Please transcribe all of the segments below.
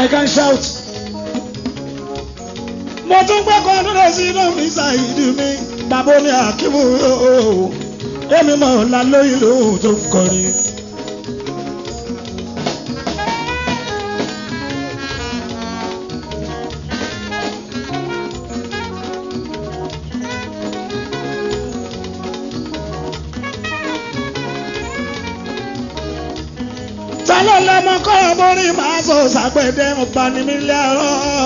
I can shout. mo tún gbẹ́kọ̀ọ́ nílẹ̀ sí inú mi ṣàìdí mi bàbá mi àkíwò èmi mọ̀ ọ́n la lóyún lóhùn tó ń kọrin. ta ló lọ́mọ kọ́ borí màá sọ sàgbẹ̀dẹ̀ ọba ní mílíọ̀nù.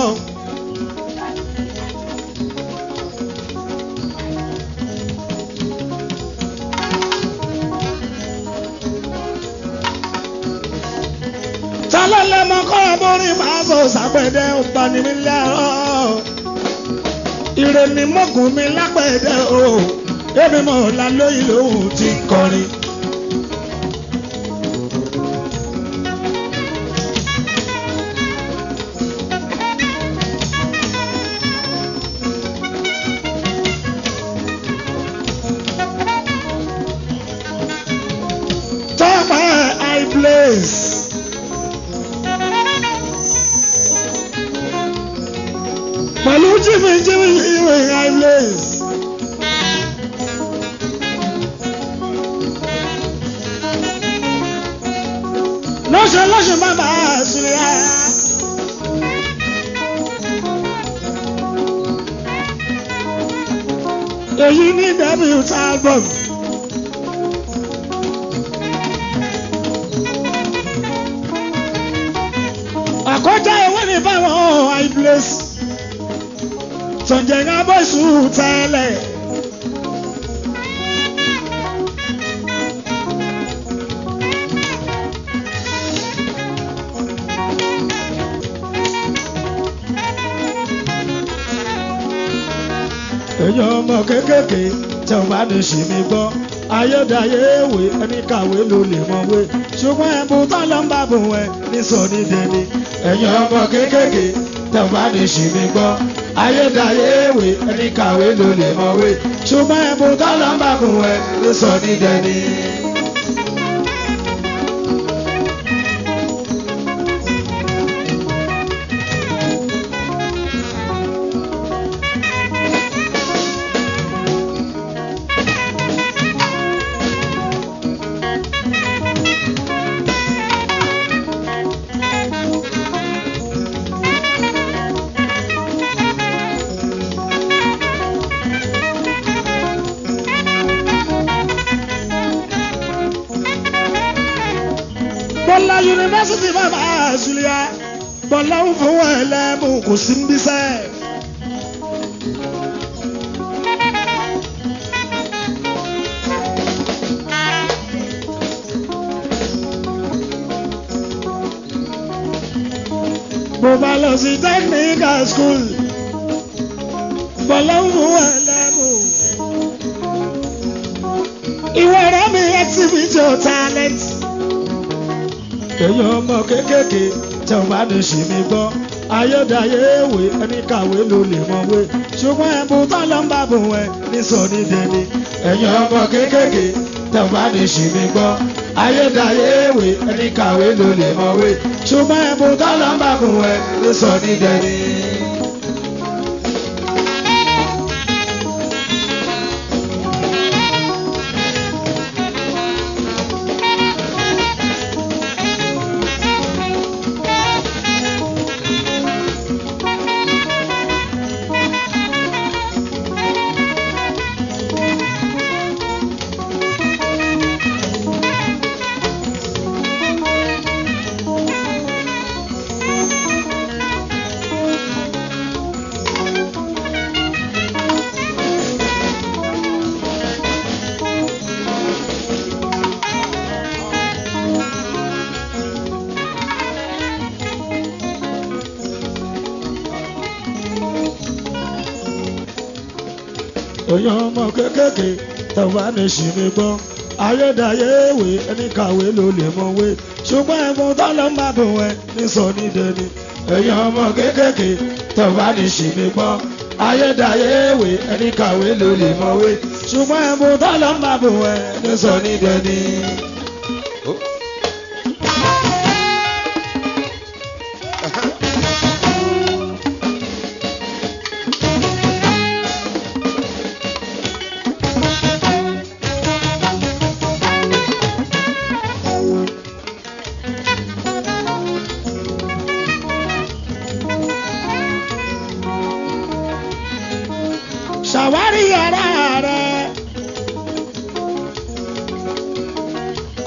ta ló lọ́mọ kọ́ borí màá sọ sàgbẹ̀dẹ̀ ọba ní mílíọ̀nù. ire ni mọ́kùn mi lágbẹ̀dẹ̀ o èmi mọ̀ ọ́n lóyún lóhùn tí ń kọrin. Tọ́pẹ́ high place. Pẹ̀lú jìmì jìmì ìwé high place. Lọ́sẹ̀ lọ́sẹ̀ má bàa sílẹ̀ á. Èyí ní debut album. àkọjá ewé ní báwọn high place sọ̀njẹ̀ ń bọ̀ sùn tẹ́lẹ̀. èèyàn ọmọ kéékèèké tẹ ò bá ní ṣì mí gbọ́ ayédáyé èwe ẹni kàwé ló lè mọ̀wé ṣùgbọ́n ẹ̀bùn tó lọ ń bá bùn ẹ ní sọ̀ní dẹni ẹ̀yin ọmọ kéékèèké tẹ ò bá ní ṣì mí gbọ́ ayédáyé èwe ẹni kàwé ló lè mọ̀wé ṣùgbọ́n ẹ̀bùn tó lọ ń bá bùn ẹ ní sọ̀ní dẹni. bọ́lá yunifásitì bàbá àṣùlẹ̀ bọ́lá ń fún ẹlẹ́mú kò sí ń bísẹ́. mo bá lọ sí technical school bọ́lá ń fún ẹlẹ́mú. ìwọ rẹ̀ mi exhibit your talent èèyàn ọmọ kéékèèké tẹ ò bá ní ṣì mí gbọ́ ayédáyé èwe ẹni kàwé ló lè mọ̀wé ṣùgbọ́n ẹ̀bùn tó lọ ń bá bùn ẹ ní sọ̀ní dẹni èèyàn ọmọ kéékèèké tẹ ò bá ní ṣì mí gbọ́ ayédáyé èwe ẹni kàwé ló lè mọ̀wé ṣùgbọ́n ẹ̀bùn tó lọ ń bá bùn ẹ ní sọ̀ní dẹni. èèyàn ọmọ kéékèèké tẹ̀wá ní ṣì mí gbọ́ ayédáyé èwe ẹni kàwé ló lè mọ̀wé ṣùgbọ́n ẹ̀fọn tó lọ ń bá bùn ẹ ní sọ ní dẹni èèyàn ọmọ kéékèèké tẹ̀wá ní ṣì mí gbọ́ ayédáyé èwe ẹni kàwé ló lè mọ̀wé ṣùgbọ́n ẹ̀fọn tó lọ ń bá bùn ẹ ní sọ ní dẹni.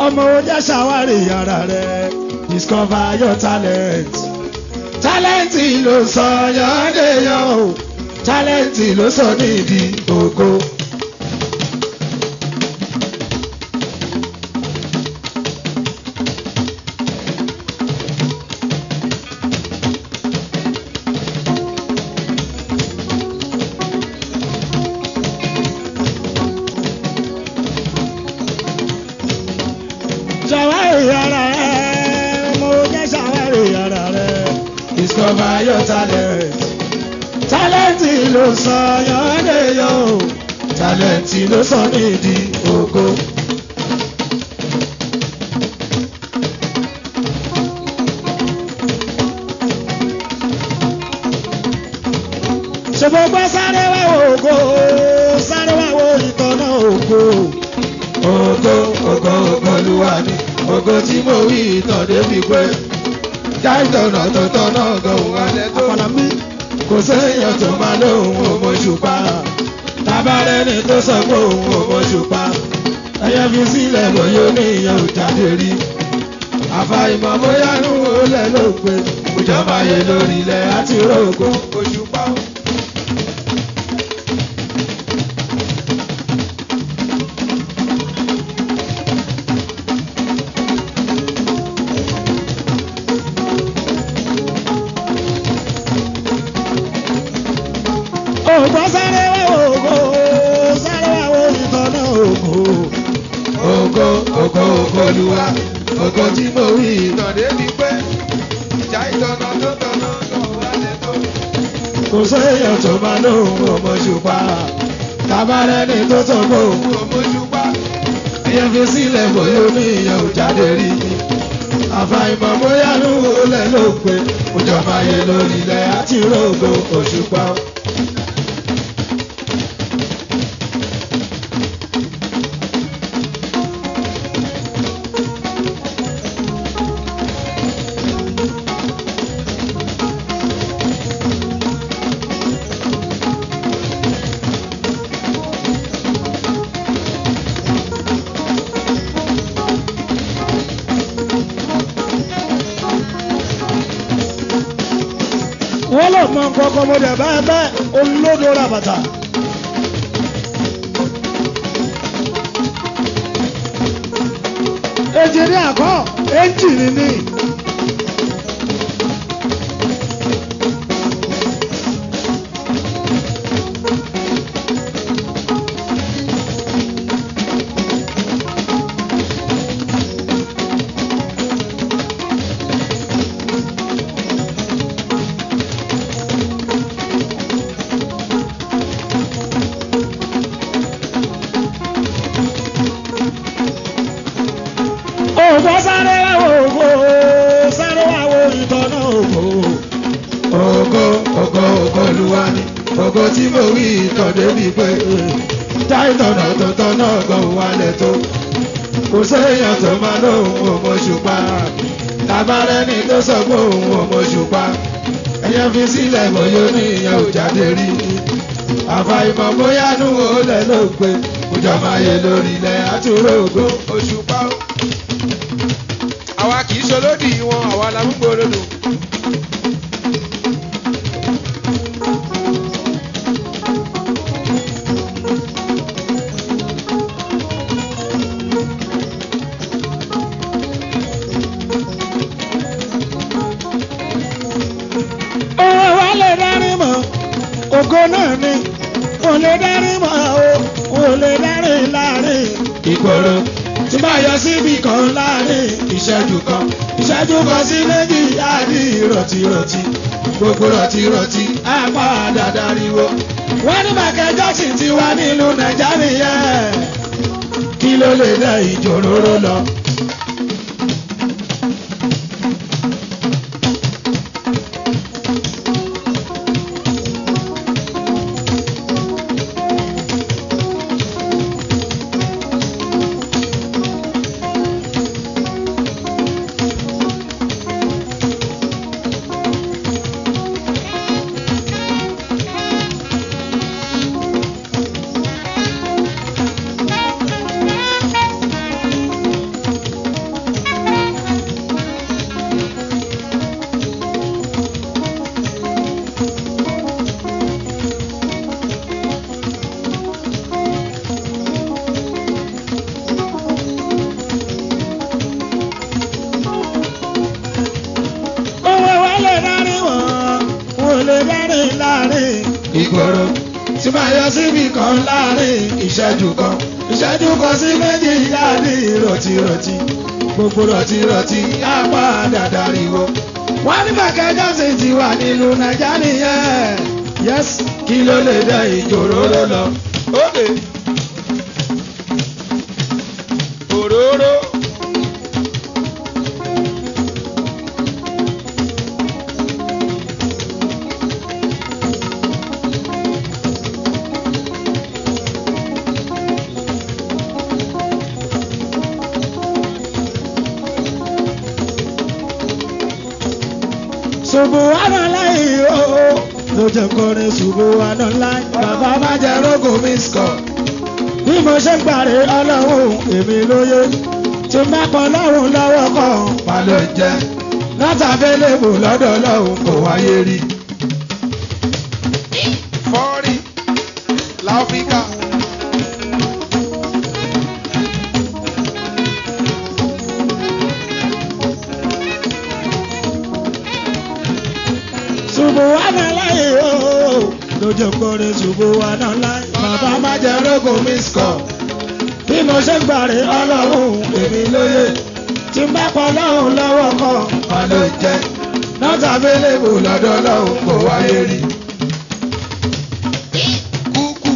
ọmọ oúnjẹ ṣàwárí ara rẹ̀ discover your talent talent ló sọ yọ̀ọ́dẹ̀yọ̀ o talent ló sọ nídìí ògo. ṣàwárí ara rẹ̀ mo jẹ́ ṣàwárí ara rẹ̀ discover your talent talent ló sọ yọ̀ọ́dẹ̀yọ̀ o talent ló sọ nídìí ògo. ṣùgbọ́n gbọ́ sáré wá wo ògo sáré wá wo ìtọ́nà ògo. ògo ògo ògo olúwa ni ògo tí mo wí ìtàn débi pé já ìtọ̀nà tó tọ̀nà gan-an wálé tó. àpàlà mi kò séèyàn tó máa lóhùn òmòṣùpá tábàárẹ́ni tó sọ pé òun òmòṣùpá ẹyẹ fi sílẹ̀ bóyá oníyàn ò jáde rí àfàìmọ̀ bóyá nù ó lẹ̀ ló pé ìjọba yẹ lórí ilẹ̀ àti rògbò òṣùpá. ògbó sáré wá ògo sáré wá wo ìtọ́nà ògo. ògo ògo ògo olúwa ògo tí mo wí ìtàn débi pé ìjà ìtọ́nà tó tọ́nà tó wálé tó. kò séèyàn tó máa lóhùn òmòṣùpá tábàárẹ́ni tó sọ pé òun òmòṣùpá ẹyẹ fi sílẹ̀ bóyá oníyàn ò jáde rí ni àfàìmọ̀ bóyá ló lẹ̀ ló pé òjọba yẹ lórí ilẹ̀ àti rògbò òṣùpá. wọ́n lọ mọ kọ́kọ́ mo dẹ̀ bẹ́ẹ̀ bẹ́ẹ̀ olódò ra bàtà. ejiri àkọ́ ẹ́ńjìnì ni. ògbó sáré wá wo ògbó sáré wá wo ìtọ́nà ògbó. ògo ògo ògo olúwa ni ògo tí mo wí ìtàn débi pé já ìtọ̀nà tó tọ́nà gan wálẹ̀ tó. kò séèyàn tó máa lóhùn òmòṣùpá tábàárẹ́ni tó sọ pé òun òmòṣùpá ẹyẹ fi sílẹ̀ bóyá oníyàn ò jáde rí ni àfàìmọ̀ bóyá nù ó lẹ̀ ló pé ìjọba yẹ lórí ilẹ̀ àtúrò ògo òṣùpá. àwa kì í ṣolódì wọn àwa la ń gbòòrò Òwe wa lè dárí mọ́, ògo náà ni, kò lè dárí mọ́ o, kò lè dárí láàrin ìgboro. Tí bá yọ síbi kan láàrin ìṣẹ́jú kan, ìṣẹ́jú kan sí méjì á di rọ̀tìrọ̀tì. Gbogbo rọ̀tìrọ̀tì á padà dáríwó. Wọ́n ní Michael Jackson ti wá nílùú Nàìjíríà nìyẹn. Kí ló lè dá ìjòróró lọ? láàrin ìgboro tí máa yọ síbi kan láàrin ìṣẹ́jú kan ìṣẹ́jú kan sí méjì yáàdì rọ̀tìrọ̀tì gbogbo rọ̀tìrọ̀tì á padà dariwo. wọ́n ní Michael Jackson ti wà nílùú Nàìjíríà nìyẹn yes kí ló lè dá ìjòróró lọ. Ókè. Òróró. Subhanallah ooo ló jẹ́ kọrin Subhanallah bàbá má jẹ́ rógùn mi sọ̀. bí mo ṣe ń gbàre ọlọ́run èmi lóye tí má pọ̀ lọ́run lọ́wọ́ kan má ló jẹ́ látàbẹ́lẹ́bù lọ́dọ̀ ọlọ́run kò wáyé rí. Fọ́ọ̀rì. Láfíríkà. Subhanallah ooo ló jẹ́ kọrin Subhanallah bàbá má jẹ́ rógùn mi sọ̀. bí mo ṣe ń gbàre ọlọ́run èmi lóye tí má pọ̀ lọ́run lọ́wọ́ kan má ló jẹ́ látàbẹ́lẹ́bù lọ́dọ̀ ọlọ́run kò wáyé rí. Kúkú.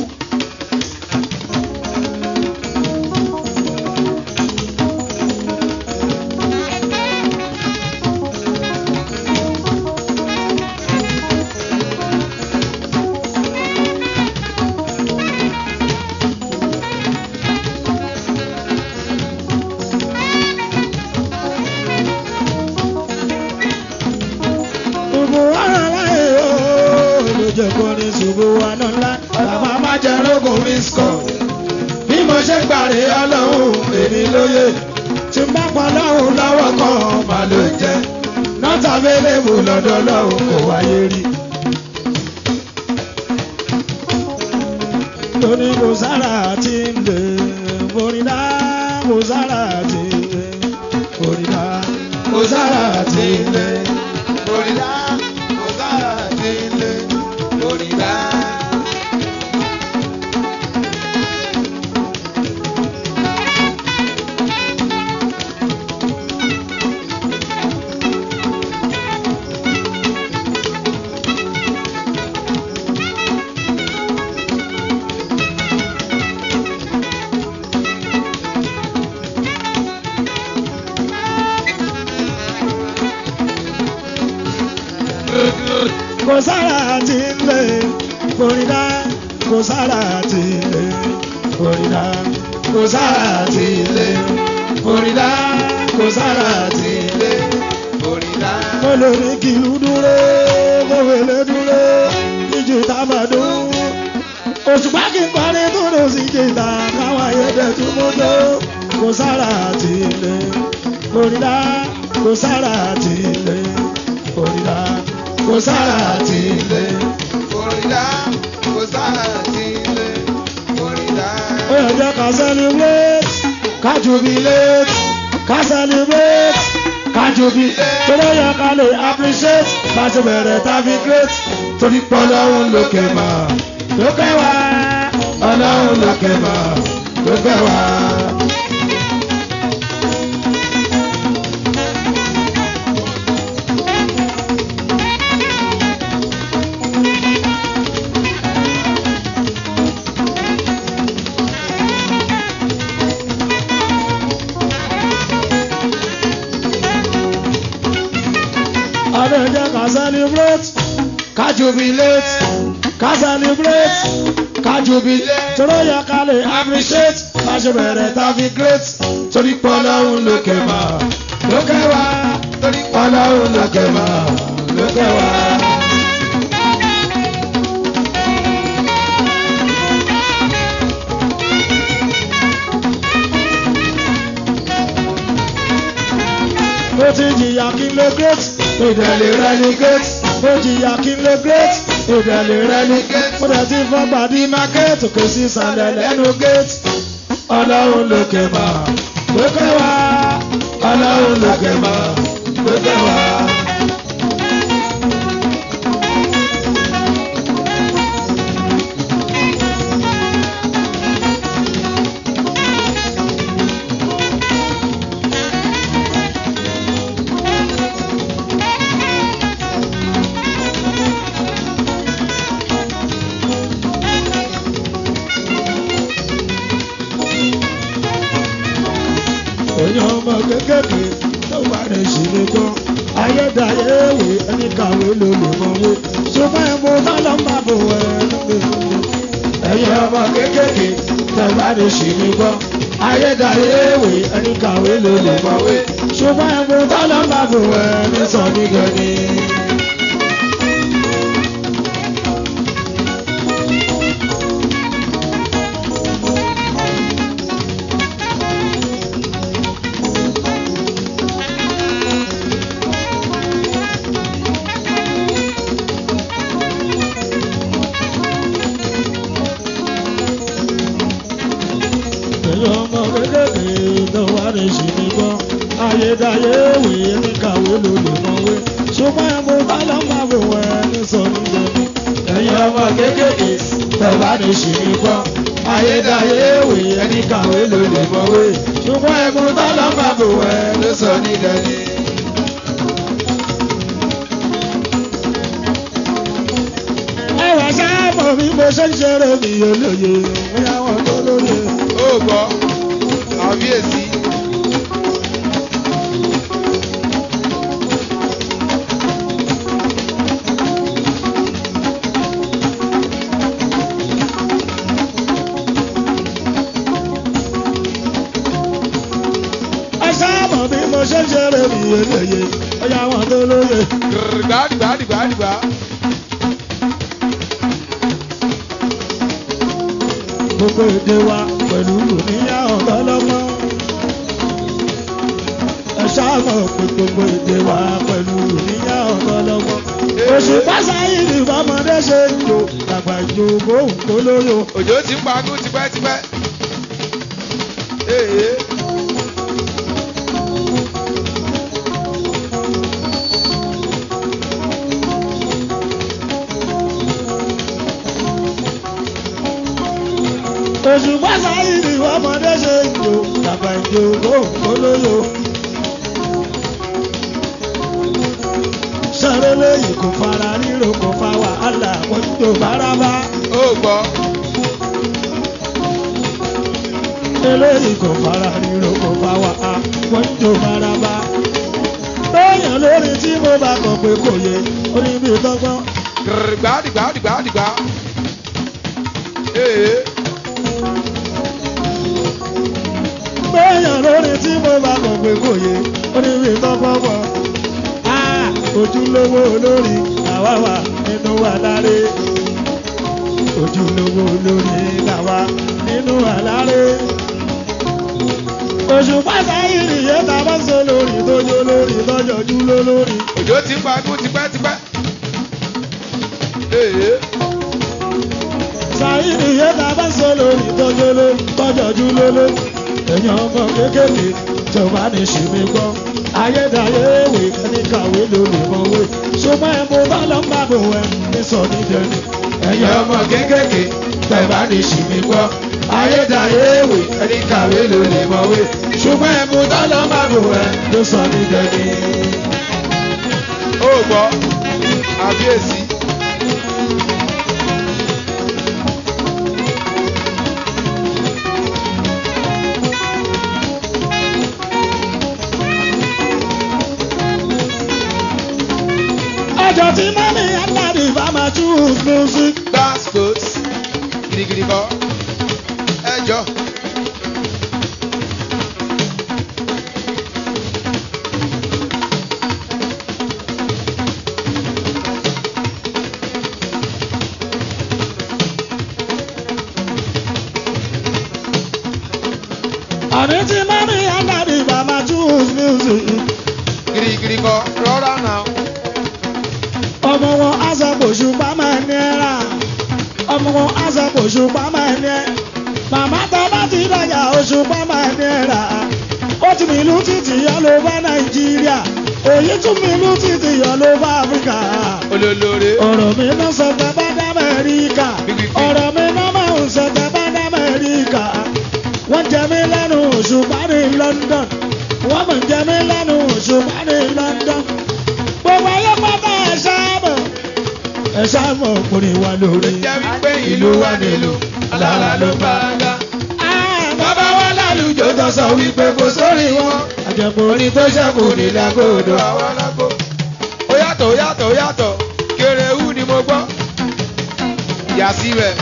Subhanallah ooo ló jẹ́ kọrin Subhanallah bàbá má jẹ́ rógùn mi sọ̀. bí mo ṣe gbàre ọlọ́run èmi lóye tí má pọ̀ lọ́run lọ́wọ́ kan má ló jẹ́ látàbẹ́lẹ́bù lọ́dọ̀ ọlọ́run kò wáyé rí. torí kò sára tí ń lè borídá kò sára tí ń lè borídá kò sára tí ń lè. Òrìlà. Òsára ti lé. Òrìlà. kò sára tí ń lè borídá kò sára tí ń lè borídá kò sára tí ń lè borídá kò sára tí ń lè. Òrìlà. mo lè ní kí ìlú dúró mo wèlé dúró ìjì tábàdó òṣùpá kí n kọrin tó lọ sí jìtà káwọn ayédè tí mo tó kò sára tí ń lè borídá kò sára tí ń lè borídá kò sára tí ń lè. Òrìlà. Òsára ti lé. Òrìlà. ó yẹ jẹ́ ká celebrate ká jubilate ká celebrate ká jubilate torí ó yẹ ká lè appreciate bá ṣe bẹ̀rẹ̀ tàbí great torí pé ọlọ́run lókè mà lókè wá ọlọ́run lókè mà lókè wá. ọdún ẹjẹ ká celebrate ká jubilate ká celebrate ká jubilate torí ó yẹ ká lè appreciate bá ṣe bẹ̀rẹ̀ tàbí great torí pé ọlọ́run lókè mà lókè wá Torí ọlọ́run lókè mà lókè wá. ó ti jìyà kí n lè great ìdẹ̀lẹ̀ rẹ ni great ó jìyà kí n lè great ìdẹ̀lẹ̀ rẹ ni great ó dẹ̀ ti fọ́gbà dí market òkè sí ìsàlẹ̀ lẹ́nu gate ọlọ́run lókè mà lókè wá ọlọ́run lókè mà lókè wá. ìwé ẹni kàwé ló lè mọ̀wé ṣùgbọ́n ẹ̀bùn tọ́lọ́ máa bò ẹnu lè mọ̀wé. ẹ̀yin ọmọ kéékèèké tẹ̀gbá lè ṣì mí gbọ́ ayédáyé ìwé ẹni kàwé ló lè mọ̀wé ṣùgbọ́n ẹ̀bùn tọ́lọ́ máa bò ẹni sọ ní gẹ̀ẹ́ni. pẹ̀lú ọmọ kékeré tó wà ní ṣìní gbọ́. ayédáyé ìwé ní kàwé ló lè mọ̀wé. ṣùgbọ́n ẹ̀bùn tọ́lọ́ máa bò wẹ́ ní sọ ní gbẹ̀mí. ẹ̀yin ọmọ kékeré tó wà ní ṣìní gbọ́. ayédáyé ìwé ní kàwé ló lè mọ̀wé. ṣùgbọ́n ẹ̀bùn tọ́lọ́ máa bò wẹ́ ní sọ ní gbẹ̀mí. ẹwà sáàmù bí mo ṣe ń ṣeré mi olóye bóyá wọn tó lóye. ó gbọ́ àbíyèsí ẹ sáàmù bí mo ṣe ń ṣeré mi olóye bóyá wọn tó lóye. gbàdìgbàdìgbàdìgbà gbogbo èdè wa pẹ̀lú òníyà ọ̀tọ́lọ́mọ. ẹ sáàmù pé gbogbo èdè wa pẹ̀lú òníyà ọ̀tọ́lọ́mọ. oṣù pásáyì ni bọ́mọdé ṣe ń jò àgbà ìjò bóun kó lóyò. òjò ti ń pagún tipẹ́tipẹ́ èyí oṣù pásáyì ni bọ́mọdé ṣe ń jò àgbà ìjò bóun kó lóyò. sọ̀rọ̀ lẹ́yìn kò fara ríro kò fa wàhálà wọ́n tó bárabá. ó gbọ́ eléyìí kò fara ríro kò fa wàhálà wọ́n tó bárabá. bẹ́ẹ̀yàn lórí tí mo bá kọ̀ pé kò yẹ orí mi tọ́gbọ́n. gbàdìgbàdìgbàdìgbà èyí bẹ́ẹ̀yàn lórí tí mo bá kọ̀ pé kò yẹ orí mi tọ́gbọ́n bọ̀. Ah, ojúlówó olórí àwa wà nínú wa láre. ojúlówó olórí làwa nínú wa láre. oṣù pàṣẹ ìrìyẹ ta bá sọ lórí tójó lórí tọjọjú lólórí. òjò ti ń pagún tipẹ́tipẹ́ èyí sàyìnì yẹn ta bá sọ lórí tójó lórí tọjọjú lólórí. èèyàn ọmọ kékeré jọba ní ṣìmí gbọ́. ayédáyé ìwé ẹni kàwé ló lè mọ̀wé. ṣùgbọ́n ẹ̀ mo bá lọ́ ń bá bò ẹ̀ ní sọ ní dẹni. ẹ̀yin ọmọ kékeré jọba ní ṣìmí gbọ́. ayédáyé ìwé ẹni kàwé ló lè mọ̀wé. ṣùgbọ́n ẹ̀ mo bá lọ́ ń bá bò ẹ̀ ní sọ ní dẹni. ó gbọ́ àbíyèsí ọjọ́ tí mọ́mí aláàbí bá máa choose music. gbàspos gidigidi kọ́ ẹjọ́ àní tí mọ́mí aláàbí bá máa choose music. gidigidi kọ́ rọ́rà náà ọmọ wọn aṣàkóso pàmò ẹni ẹ̀rà ọmọ wọn aṣàkóso pàmò ẹni ẹ̀ màmá tá bá ti dàgbà oṣù pàmò ẹni ẹ̀rà ó ti mìlú títì yọ ló bá nàìjíríà èyí tún mìlú títì yọ ló bá áfíríkà olólórí ọ̀rọ̀ mi náà sọ pé bá dá mẹ́ríkà ọ̀rọ̀ mi náà máa ń sọ pé bá dá mẹ́ríkà wọ́n jẹ mí lẹ́nu òṣùpá ní London wọ́n mọ̀ jẹ mí lẹ́nu òṣùpá ní London gbogbo ayé pátá ẹ̀ sáàmù ẹ̀ sáàmù ọkùnrin wa lórí jẹ́ wípé ìlú wa nílùú alára ló bá dá. bàbá wa lálùjọ tó sọ wípé kò sórí wọn àjẹpọ̀ orin tó ṣẹ́kù nílẹ̀ kóòdù àwọn alágbó. ó yá yàtọ̀ ó yàtọ̀ ó yàtọ̀ kéréwù ni mo gbọ́ yà síbẹ̀.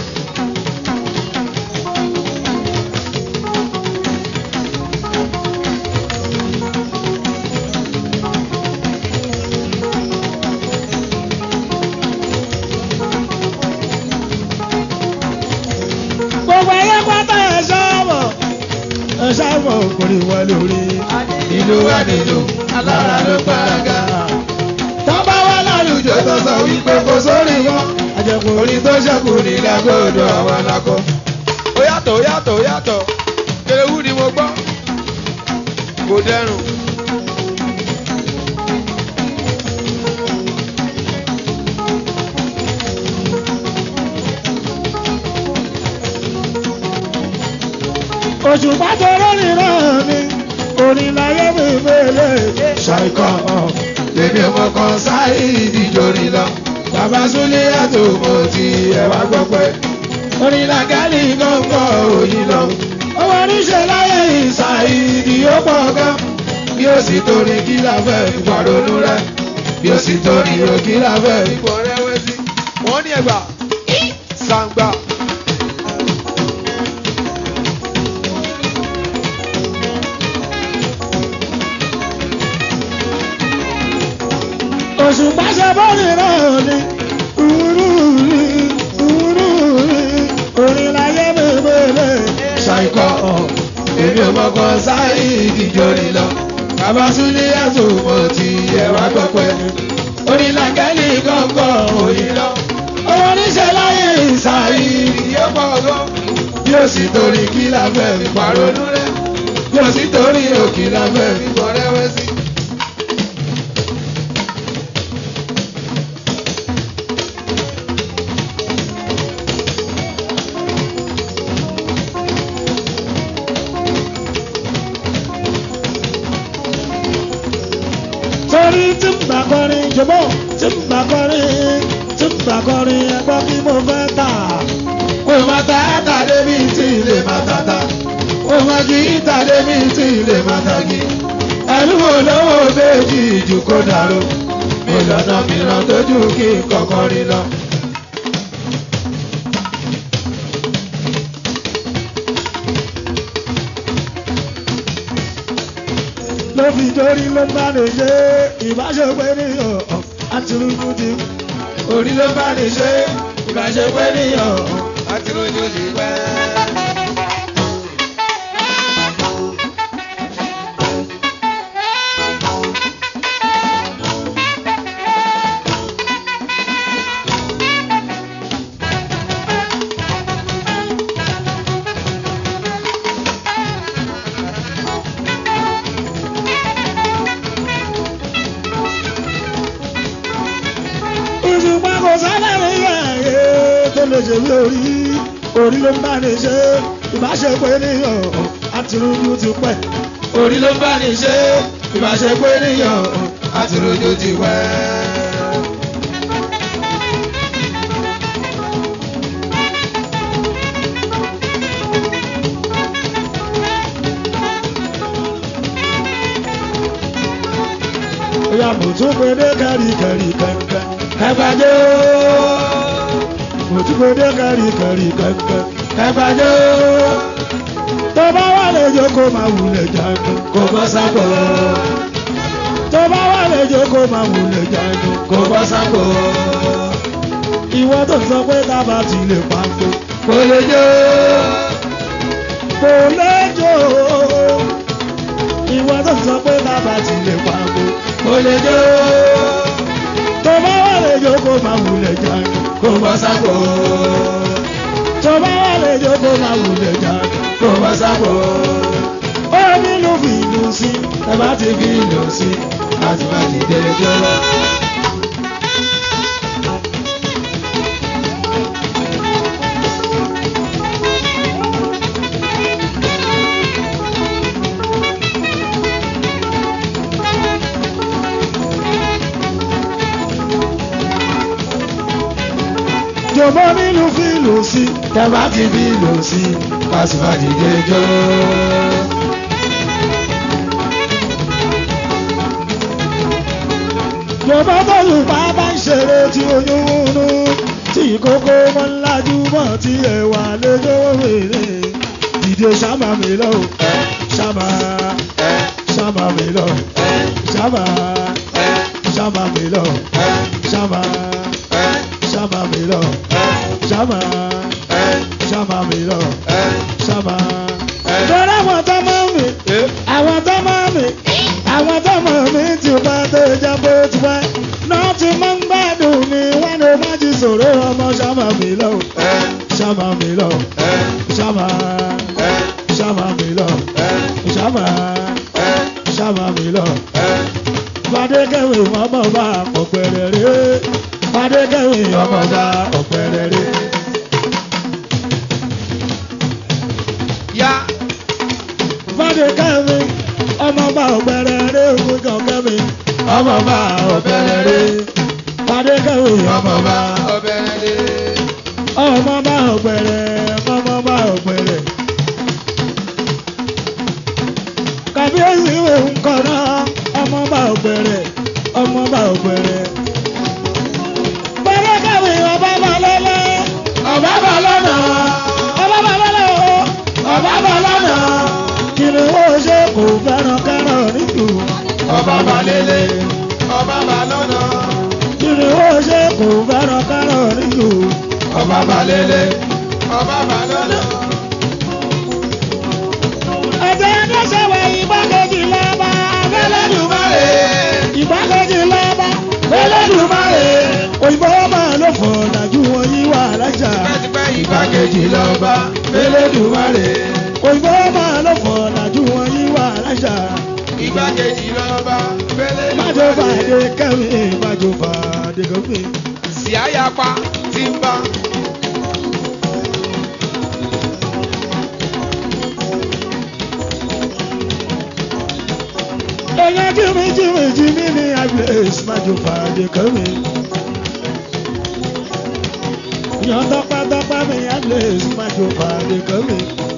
gbogbo ayé pátá ẹ̀ ṣọ́ọ̀bọ̀ ẹ̀ ṣọ́ọ̀bọ̀ kò ní wọ́n lórí. ìlú wa nílò alára ló gbáraga. tọ́ba wà lálùjọ tó sọ wípé kò sórí wọn. àjẹkù orin tó ṣẹ́kù ní lágbóòdò àwọn alákọ̀. ó yàtọ̀ ó yàtọ̀ ó yàtọ̀ kéréwù ni mo gbọ́ kò dẹrùn. oṣù pàtẹ́rọ nìran mi orin láyé mi mélèé. ṣàìkọ́ lèmi ọmọ kan sáyé ìdíjọ́rí lọ. bàbá súnlé àtò mo ti ẹ̀wà gbọ́pẹ́. orin làgálì gángan òyìn lọ. owó oníṣẹ́ láyé ìsàìdì ó pọ̀ gan. bí ó sì torí kí la fẹ́ ìpàrọ̀nù rẹ. bí ó sì torí o kí la fẹ́ ìpọ̀ rẹwẹ́sì. wọ́n ní ẹ̀gbà sàǹgbà. oṣù pàṣẹ bọ́ọ̀lì náà ni urúurú urúurú orin láyé mi mélèé. ṣàìkọ́ èmi ò mọ̀kàn sáyé ìdíjọ́rí lọ. bàbá súnlé àtò mo ti ẹ̀wà gbọ́pẹ́. orin làgálì gángan òyìn lọ. owó oníṣẹ́ láyé ìsàìdì ó pọ̀ gan. bí ó sì torí kí la fẹ́ fi pàrọ̀nù rẹ̀. bí ó sì torí òkì la fẹ́ fi pọ̀ rẹ́wẹ́sì. torí tí ń bá kọrin jọ̀bọ́ tí ń bá kọrin tí ń bá kọrin ẹgbọ́ kí mo fẹ́ tà. Ó máa ta ẹ́ta débi tí ilé máa tata. Ó máa kí ìta débi tí ilé máa tagi. Ẹlú olówó méjì jù kó dàrú. Mi lọ́nà mìíràn tójú kí n kọ̀kan rí lọ. ló fi dórí ló ń bá lè ṣe ìbáṣepẹ́ ní ọ̀ọ́ àti rúkú ti. Orí ló bá ní ṣe ìbáṣepẹ́ níyàn. Àti rojú ti pẹ́. ìṣùpá kò sálẹ̀ rí ẹ̀yẹ tó lè ṣe bí orí orí ló ń bá lè ṣe ìbáṣepẹ́ ní ọ̀ọ́ àti rúkú ti pẹ́. Orí ló bá ní ṣe ìbáṣepẹ́ níyàn. Àti rojú ti pẹ́. Oya mo tún pe dé kẹ́rì kẹ́rì kẹ́ńkẹ́. Ẹgbàjọ́. Mo tún pe dé kẹ́rì kẹ́rì kẹ́ńkẹ́. Ẹgbàjọ́. Tó bá wà lè jókòó máa wulẹ̀ jáde. Kò bọ́ sápò. Tó bá wà lè jókòó máa wulẹ̀ jáde. Kò bọ́ sápò. Ìwọ tó ń sọ pé tábà ti lè pàǹkó. Kò lè jó. Kò lè jó. Ìwọ tó ń sọ pé tábà ti lè pàǹkó. Kò lè jó. Tó bá wà lè jókòó máa wulẹ̀ jáde. Kò bọ́ sápò. Tó bá wà lè jókòó máa wulẹ̀ jáde. Kò bọ́ sápò. Ó nílùú fi ìlú sí. Ẹ bá ti fi lò sí. Láti má ti dé jó. Jọ̀bọ́ nílùú fi ìlú sí. Ẹ bá ti fi lò sí. Láti má ti dé jó. Yorùbá bọ́ọ̀lù bàbá ń ṣeré tí oyún múnú tí ìkókó mọ́ ńlájú mọ́ tí ẹ̀wà lójó wèrè. Dìde ṣáma mi lọ, ṣáma, ṣáma mi lọ, ṣáma, ṣáma mi lọ, ṣáma, ṣáma mi lọ, ṣáma, ṣáma mi lọ, ṣáma. Lọ́rọ̀ àwọn tó mọ́ mi, àwọn tó mọ́ mi, àwọn tó mọ̀ mi ti bá tó jẹ́ bó ti wá. Náà ti máa ń gbádùn mi, wọ́n ní má ti sọ̀rọ̀ ọmọ ṣáma mi lọ, ṣáma mi lọ, ṣáma, ṣáma mi lọ, ṣáma, ṣáma mi lọ. Fadékẹ́wì ọmọ bá ọ̀pẹ̀rẹ̀ rẹ̀. Fadékẹ́wì ọmọ bá ọ̀pẹ̀rẹ̀ rẹ̀. yá Fadékẹ́wì ọmọ bá ọ̀pẹ̀rẹ̀ rẹ̀ ògùn kọ̀kẹ́mi. Ọmọ bá ọ̀pẹ̀rẹ̀ rẹ̀. Fadékẹ́wì ọmọ bá ọbẹ̀rẹ̀ lé. ọmọ bá ọ̀pẹ̀rẹ̀ ọmọ bá ọ̀pẹ̀rẹ̀. Kàbíyèsí ìwé ńkọ náà ọmọ bá ọ̀pẹ̀rẹ̀ ọmọ bá ọ̀pẹ̀rẹ̀. Fadékẹ́wì ọba bá lọ́lọ́ ọba bá lọ́nà ọba bá lọ́lọ́ ọba bá lọ́nà kìnìún ó ṣe kò fẹ́ràn kẹ́ràn níjù ọba bá lélẹ̀ ọba bá lọ́nà kìnìún ó ṣe kò fẹ́ràn kẹ́ràn níjù ọba bá lélẹ̀ ọba bá lọ́nà. ẹ̀jẹ̀ ẹ̀dẹ́sẹ̀ wẹ̀ ìgbàkejì lọ́ba abẹ́lẹ́dùmarè ìgbàkejì lọ́ba abẹ́lẹ́dùmarè òyìnbó máa ló fọ̀ dájú wọn yí wà lájà tipẹ́tipẹ́ ìgbàkejì lọ́ba Elédùmarè òyìnbó máa ló fọ̀ dájú wọn yí wà lájà ìgbàkejì lọ́ba májò Elédùmarè. fàdé kẹ́mi májò fàdé kẹ́mi. sì àyàpá ti ń bá. èèyàn jìmì jìmì jìmì ní abúlé májò fàdé kẹ́mi. èèyàn tọpẹ́tọpẹ́ mi abúlé májò fàdé kẹ́mi.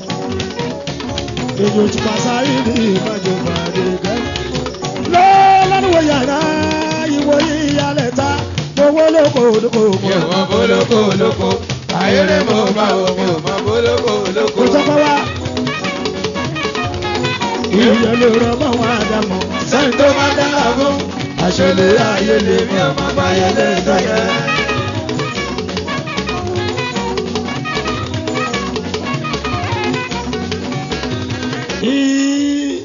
èèyàn tí pàṣẹ ní májò fàdé kẹ́mi. lọ́lọ́dúnwó yàrá ìwòye ìyálẹ̀ ta owó lóko lóko mi ò mọ bólókó olóko ayéré mo bá o mi ò mọ bólókó olóko. kò tọ́kọ wá. ìyẹn ló rọ mọ́ wọn àdàmọ́. sẹ́yìn tó máa dára fún àṣẹlẹ̀ ayé lè mi ò mọ báyẹ̀ lẹ́gbẹ̀ẹ́. Í-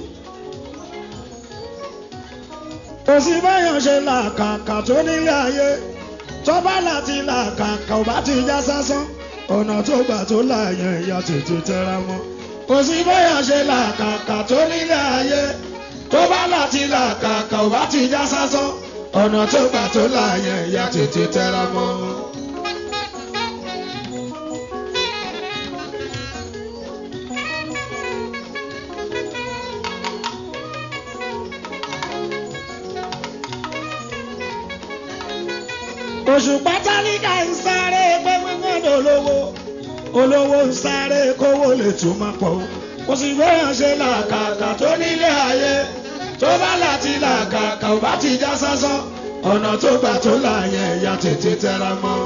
kò sí báyọ̀ ṣe làkàkà tó nílé ayé tó bá láti làkàkà ò bá ti já sásán ọ̀nà tó gbà tó láàyè ìyá tètè tẹra mọ́. kò sí báyọ̀ ṣe làkàkà tó nílé ayé tó bá láti làkàkà ò bá ti já sásán ọ̀nà tó gbà tó láàyè ìyá tètè tẹra mọ́. òṣùpá tálíkà ń sáré pé gbígbọ́n olówó olówó ń sáré kówó lè tún máa pọ̀ o. kò sì gbéyàn ṣe làkàkà tó nílé ayé tó bá láti làkàkà ò bá ti já sásán ọ̀nà tó gbà tó láàyè ẹ̀yà tètè tẹra mọ́.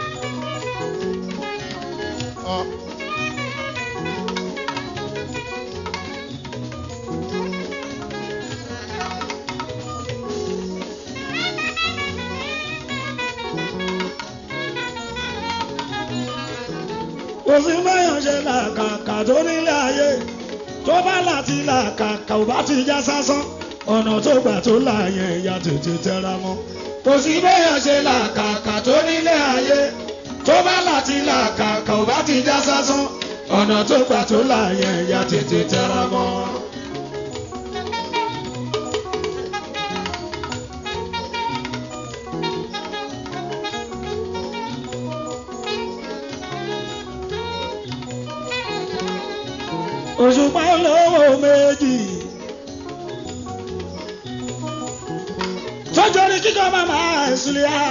kò sí gbéyàn ṣe làkàkà tó nílé ayé tó bá láti làkàkà ò bá ti já sásán ọ̀nà tó gbà tó láàyè ẹ̀yà tètè tẹra mọ́. kò sí gbéyàn ṣe làkàkà tó nílé ayé tó bá láti làkàkà ò bá ti já sásán ọ̀nà tó gbà tó láàyè ẹ̀yà tètè tẹra mọ́. òṣùpá olówó méjì. tọ́jọ́ ní kíkọ́ màmá ìsúlẹ̀ á.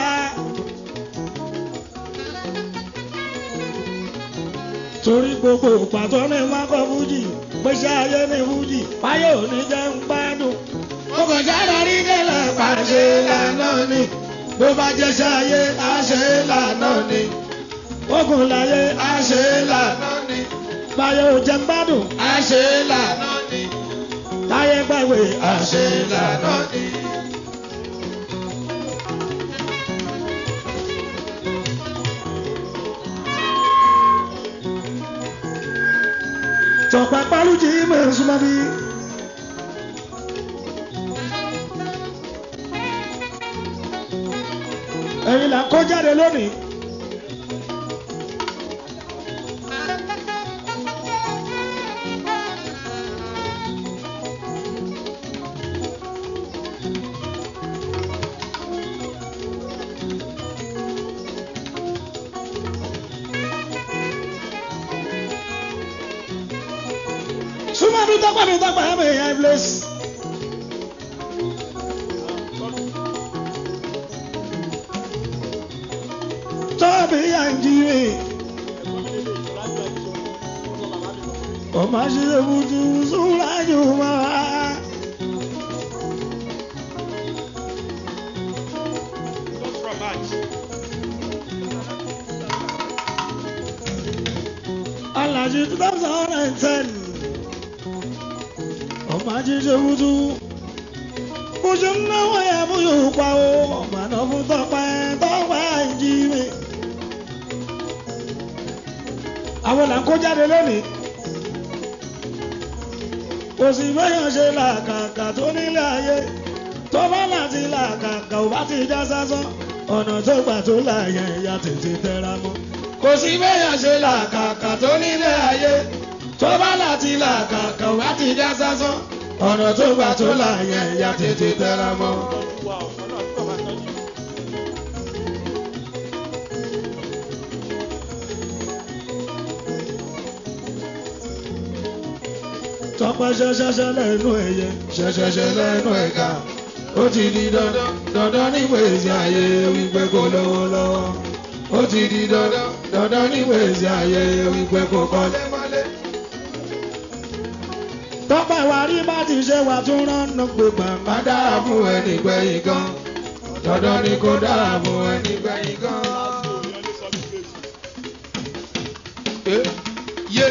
torí gbogbo pàtó ní wọn kọ fújì pèsè ayé ní fújì ayé òní jẹ́ ń gbádùn. kókó kàn jáde rí délẹ̀ pàṣẹ lànà ni bó bá jẹ́ sáyé àṣẹ lànà ni ogun láyé àṣẹ lànà ni báyọ̀ ò jẹ́ ń gbádùn àṣẹ lànà ni táyé gbàgbé àṣẹ lànà ni. tọ̀pá pálùjì mọ̀ súnmọ́ bí. ẹ̀yin là ń kó jáde lónìí. súnmọ́ bí tọ́pẹ́ mi tọ́pẹ́ mi yẹn bless. tọ́bí yà ń jí mi. ọmọ ṣe butu súnlájú mọ́ wa. Alaji two thousand and ten ọmọ ajíṣe wúdú bó ṣe ń náwó ẹ mú yóò pa ó ọmọ àná fún tọpẹ tọpẹ àìjí mi. àwọn là ń kó jáde lónìí kò sì bẹ́yàn ṣe làkàkà tó nílé ayé tó bá láti làkàkà ò bá ti já sásán ọ̀nà tó gbà tó láàyè ìyá tètè tẹra mọ́. kò sí bẹ́yàn ṣe làkàkà tó nílé ayé tó bá láti làkàkà wá ti já sásán ọ̀nà tó gbà tó láàyè ìyá tètè tẹra mọ́. tọpẹ ṣẹṣẹṣẹ lẹ́nu ẹyẹ ṣẹṣẹṣẹ lẹ́nu ẹ̀ka ó ti di dandan dandan nígbà èsì ayé wípé kò lówó lọ́wọ́ ó ti di dandan dandan nígbà èsì ayé wípé kò kọ́lé mọ́lé. tọpẹ wa rí bá ti ṣe wà tún rán pé gbàgbà. má dára fún ẹni gbẹ̀yìn gan dandan ni kò dára fún ẹni gbẹ̀yìn gan. Eh, yé.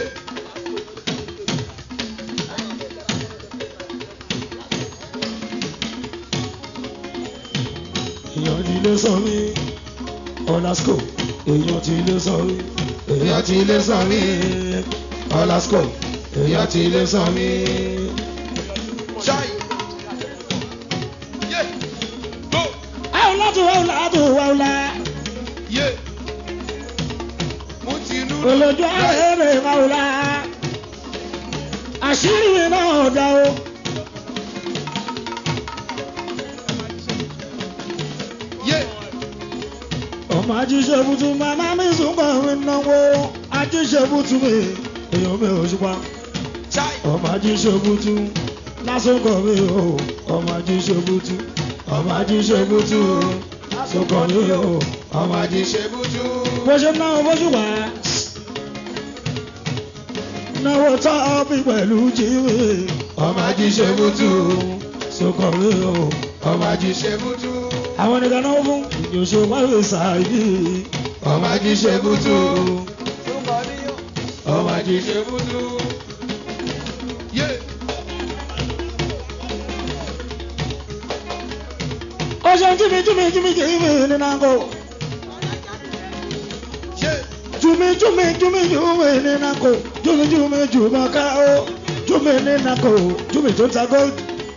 èèyàn ti lé sọ mí ọ̀làsíkò èèyàn ti lé sọ mí èèyàn ti lé sàn mí ọlásùkò èèyàn ti lé sàn mí. ṣáì yé go àwọn látò wà látò wà lá yé mo ti nú. olójú ààrẹ wà lá àṣírí mi náà dá o. yé ọmọ ajíṣẹ́bùtù màmá mi sùnkàn mi náwó ajíṣẹ́bùtù mi èèyàn mi ò ṣùpá ṣáì ọmọ ajíṣẹ́bùtù lásùnkàn mi o ọmọ ajíṣẹ́bùtù ọmọ ajíṣẹ́bùtù lásùnkàn mi o ọmọ ajíṣẹ́. ṣe bújú. bó ṣe náwó bójú wá náwó tọ́ bí pẹ̀lú jíwé ọmọ ají ṣe bújú. sùnkàn mi o ọmọ ají ṣe bújú. àwọn nìkan náwó fún ìjọsọ wáwé sàáyé ọmọ ají ṣe bújú. ọmọ ají ṣe bújú. yé ó ṣe júmi júmi júmi júmi nínú àgọ́. yé Jumi jumi jumi jumi ní nako jumi jumi juma ká o jumi ní nako jumi tó ta gold.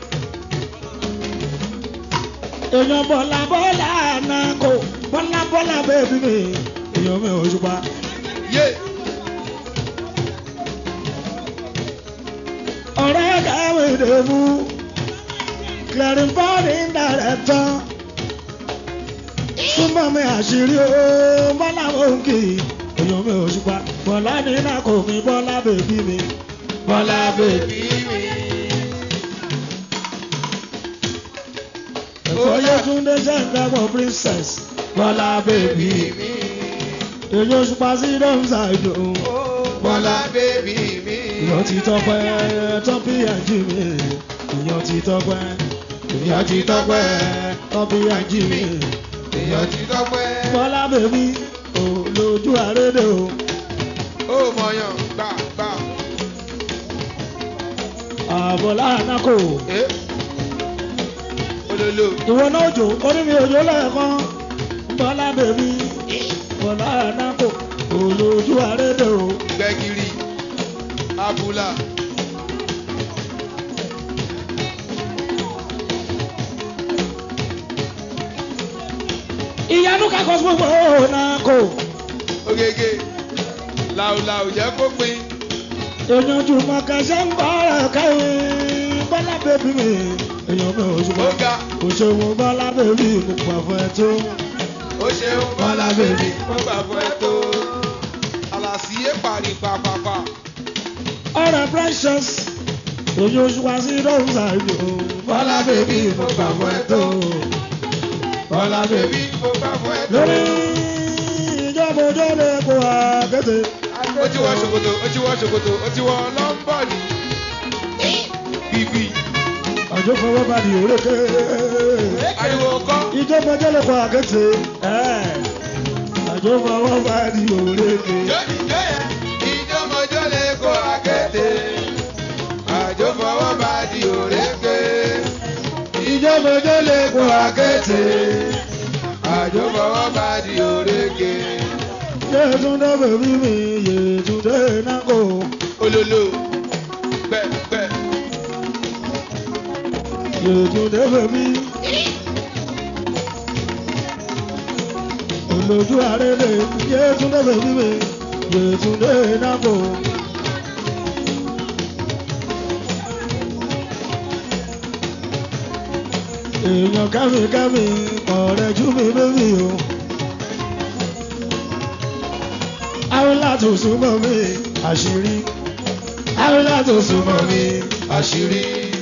Èèyàn bọ̀là bọ́là nako bọ́là bọ́là bẹ́ẹ̀bí mi èèyàn mi ò ṣùpá. yé Ọ̀rẹ́ kàwé dèbú clearing body director. Súnmọ́ mi àṣírí o bọ́lá òǹkì èèyàn mi ò ṣùpá. Bọ̀lá ní nako mi bọ́lá bèbí mi. bọ́lá bèbí mi. Oyè Túndé jẹ́ ìdámọ̀ princess. bọ́lá bèbí mi. Èyí oṣù pa sí Dọ́mùsà ìdùn. bọ́lá bèbí mi. Ìyàn ti tọpẹ́ tọ́pì ẹ̀jì mi. Ìyàn ti tọpẹ́ èèyàn ti tọ́pẹ́ ọbí ají mi. èèyàn ti tọ́pẹ́. bọ́lá bèbí olójú àrédè o. ó mọ̀yàn gbà gbà. àbọ̀lá ànákò. ẹ́ olólo ìwọ náà jò orí mi òjò lẹ́ẹ̀kan. bọ́lá bèbí bọ́lá ànákò olójú àrédè o. gbẹ́gìrì abúlà. ìyanu kakọ gbogbo nàkó. ogege làwùlàwù jẹ́ kó pin. èèyàn jù mọ kẹsẹ̀ ń bọ̀ ọ̀rọ̀ káwé. bọ́lá bèbí mi èèyàn mi ò ó ṣùgbọ́n. ga kò ṣòwò bọ́lá bèbí mo pọ̀ fún ẹ tó. ó ṣeun bọ́lá bèbí ó gbà fún ẹ tó. àlàsíyé parí pàpàpà. ọ̀rẹ́ precious èyí oṣù wá sí dọ́wùsà ìlú. bọ́lá bèbí mo pọ̀ fún ẹ tó. bọ́lá bèbí. bèbí ó gbà fún ẹ tó. lórí ìjọba ojú lè kó àkété. ó ti wọ ṣòkòtò ó ti wọ ṣòkòtò ó ti wọ lọ́ńbọ̀nì. bíbí àjọ fọwọ́ bá di òrékè. ariwo kọ́. ìjọba ojú lè kó àkété. àjọ fọwọ́ bá di òrékè. Jọ́dí jọ́yẹ̀, ìjọ́mọjọ́ lè kó akéde. Àjò fọwọ́ bá di òrékè. Ìjọ́mọjọ́ lè kó akéde. Àjò fọwọ́ bá di òrékè. Yétúndé bèbí mi Yétúndé nákò. Olólo gbẹ̀gbẹ̀. Yétúndé bèbí. Olójú àrédè Yétúndé bèbí mi Yétúndé nákò. Èèyàn kẹ́mi kẹ́mi ọ̀rẹ́ jú mi bébí o. Àwọn láti súnmọ́ mi àṣírí. Àwọn láti súnmọ́ mi Àṣírí.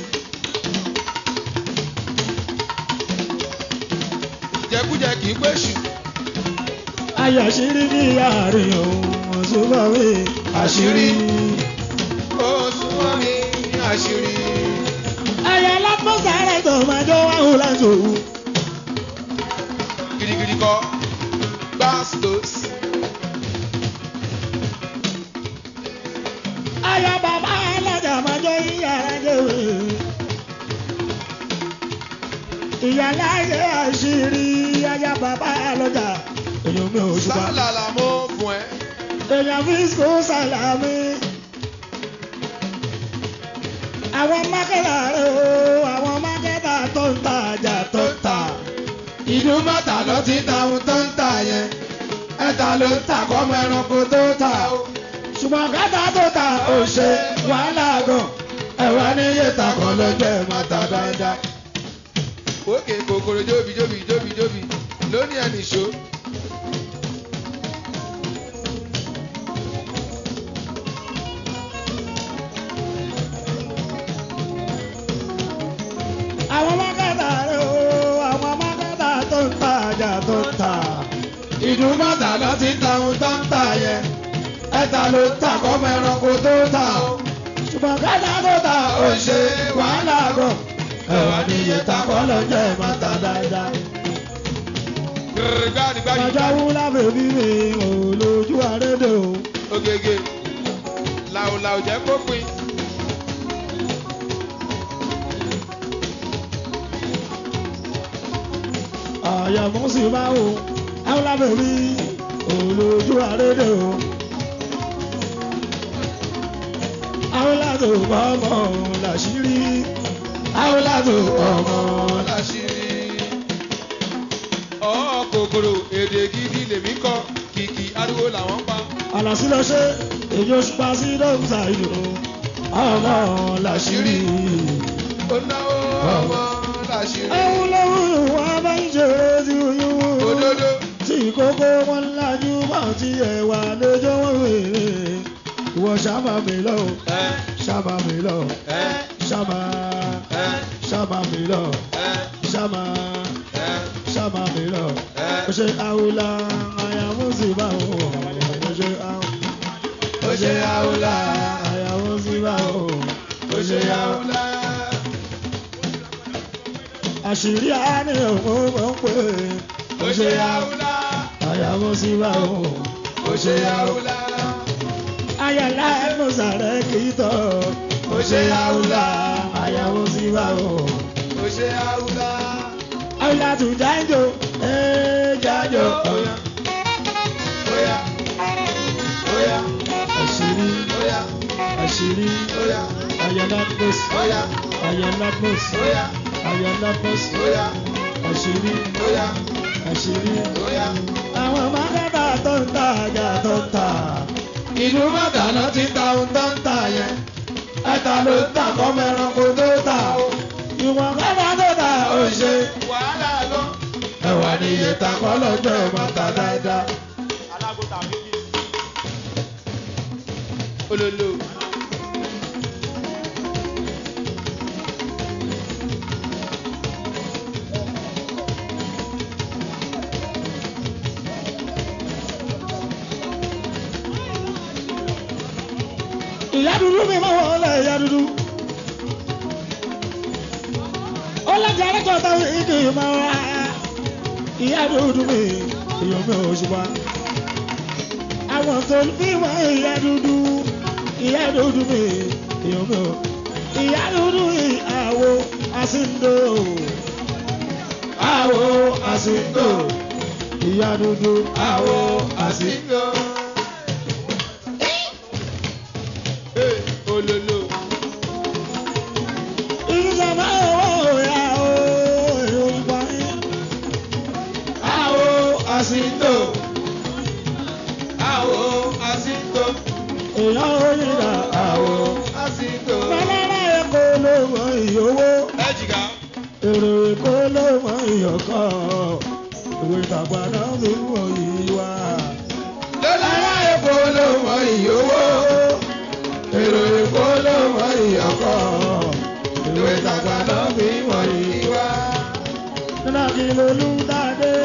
Jẹkújẹ kì í pèsè. Ayàṣírí ní àárín òun súnmọ́ mi àṣírí. Ó súnmọ́ mi ní àṣírí. Ayà lápọ́sàrẹ̀ tó máa jọ wáhùn láti òun. Gidigidi kọ́. Bastos. Ayà bàbá alájà máa jọ ìyàrá jẹ́wé. Ìyàláyé àṣírí ayà bàbá alájà. Èèyàn mi ò ṣùgbọ́n. Sálàlà mo fún ẹ. Èèyàn fi sùn sàlámì. Àwọn mákẹ́tà rẹ̀ o, àwọn mákẹ́tà tó ń ta àjà tó ń ta. ìlú mọ́ta ló ti ta ohun tó ń tà yẹn ẹ̀ta ló ń tà kọ́mọ ẹranko tó tà ó. ṣùgbọ́n kátà tó ta ò ṣe wàhálà gan. ẹ̀wá níyè ta kan ló jẹ́ mọ́ta dáadáa. òkè kòkòrò jóbi jóbi jóbi jóbi lónìí ẹnì ṣó. àwọn mákẹ́tà rẹ̀ o, àwọn mákẹ́tà tó ń ta àjà tó ń ta. ìlú mọ́ta ló ti ta ohun tó ń tà yẹn ẹ̀ta ló ń tà kọ́mọ ẹranko tó tà ó. ṣùgbọ́n kátà tó ta ò ṣe wàhálà gan. ẹ̀wá níyè ta kan ló jẹ́ mọ́ta dáadáa. gbàdí gbàdí ọjọ́ wúlá bèbí mi ò lójú àrédè o. ogege làwùlàwù jẹ́ kó pin. àyàmú sì máa wò àwọn lábẹ́bí ò lójú àrédè o. àwọn látò bá ọmọ làṣírí. àwọn látò ọmọ láṣìírí. ọ̀ kòkòrò èdè gidi lèmi kọ kìkì ariwo làwọn pa. àlàsí lọ ṣe èyí oṣù pa sí dọ́kítà ìlú ọmọ làṣírí. ó náwó ọmọ láṣìírí. ẹ̀hún lọ́wọ́ wọn bá ń ṣe tí oyún wò. òdodo tí kókó wọn lájú mọ́ tí ẹ̀wà lójó wọn wèrè. ìwọ ṣàmà mi lọ ẹ ṣàmà mi lọ ẹ ṣàmà ẹ ṣàmà mi lọ ẹ ṣàmà ẹ ṣàmà mi lọ. ẹ. ó ṣe àwòlá àyàwó sì bá wò ó ṣe àwòlá. ó ṣe àwòlá àyàwó sí bá wò ó ṣe àwòlá. àṣírí àní òun mọ̀ ń pè ó ṣe àwùlá àyàwó sí bá òun ó ṣe àwùlá ayọ̀lá ẹnu sàrẹ́ kì í tọ̀ ó ṣe àwùlá àyàwó sí bá òun. ó ṣe àwùlá àyọ̀lá tún jájò ẹ̀ jájò óyá óyá óyá àṣírí óyá àṣírí óyá ayọ̀lá bọ́s óyá ayọ̀lá bọ́s óyá ayọ̀lá bọ́s óyá àṣírí óyá àṣírí. óyá. àwọn mákẹ́tà tó ń ta àjà tó ń ta. ìlú mọ̀tàná ti ta ohun tó ń tà yẹn ẹ̀ta ló ń tà kọ́ mẹ́ranko tó tà ó. ìwọ̀n kẹ́tà tó ta ó ṣe wàhálà lọ. ẹ̀wà ni iye ta kọ́ lọ́jọ́ ìmọ̀ta dáadáa. olólo. ìyá dúdú mi máa wọ̀ ọ́lẹ̀ ìyá dúdú. ó lọ́jà lẹ́kọ̀ọ́ táwọn ìdí máa wá. ìyá dúdú mi èèyàn mi ò ṣùgbọ́n. àwọn tó ń fi wọ́n ìyá dúdú. ìyá dúdú mi èèyàn mi ò. ìyá dúdú ìyàwó àsìndò. àwo àsìkò ìyá dúdú àwo àsìkò. Hey, olólo. ìjọba owó ìyá o èèyàn ìgbà yẹn. àwo àsìkò àwo àsìkò èèyàn ò yíra àwo àsìkò. Bàbá Èkó ló mọ ìyówó, ẹ jìgá. èrò Èkó ló mọ ìyọ̀kọ́, ìwé ìtàgbà náà fi ń wọ ìwà. lọ́lára èkó ló mọ ìyówó èrò èkó ló mọ ìyọkọ ìwé ìtagbà náà fi mọ ìwá. Nínú kí lolú dáadé.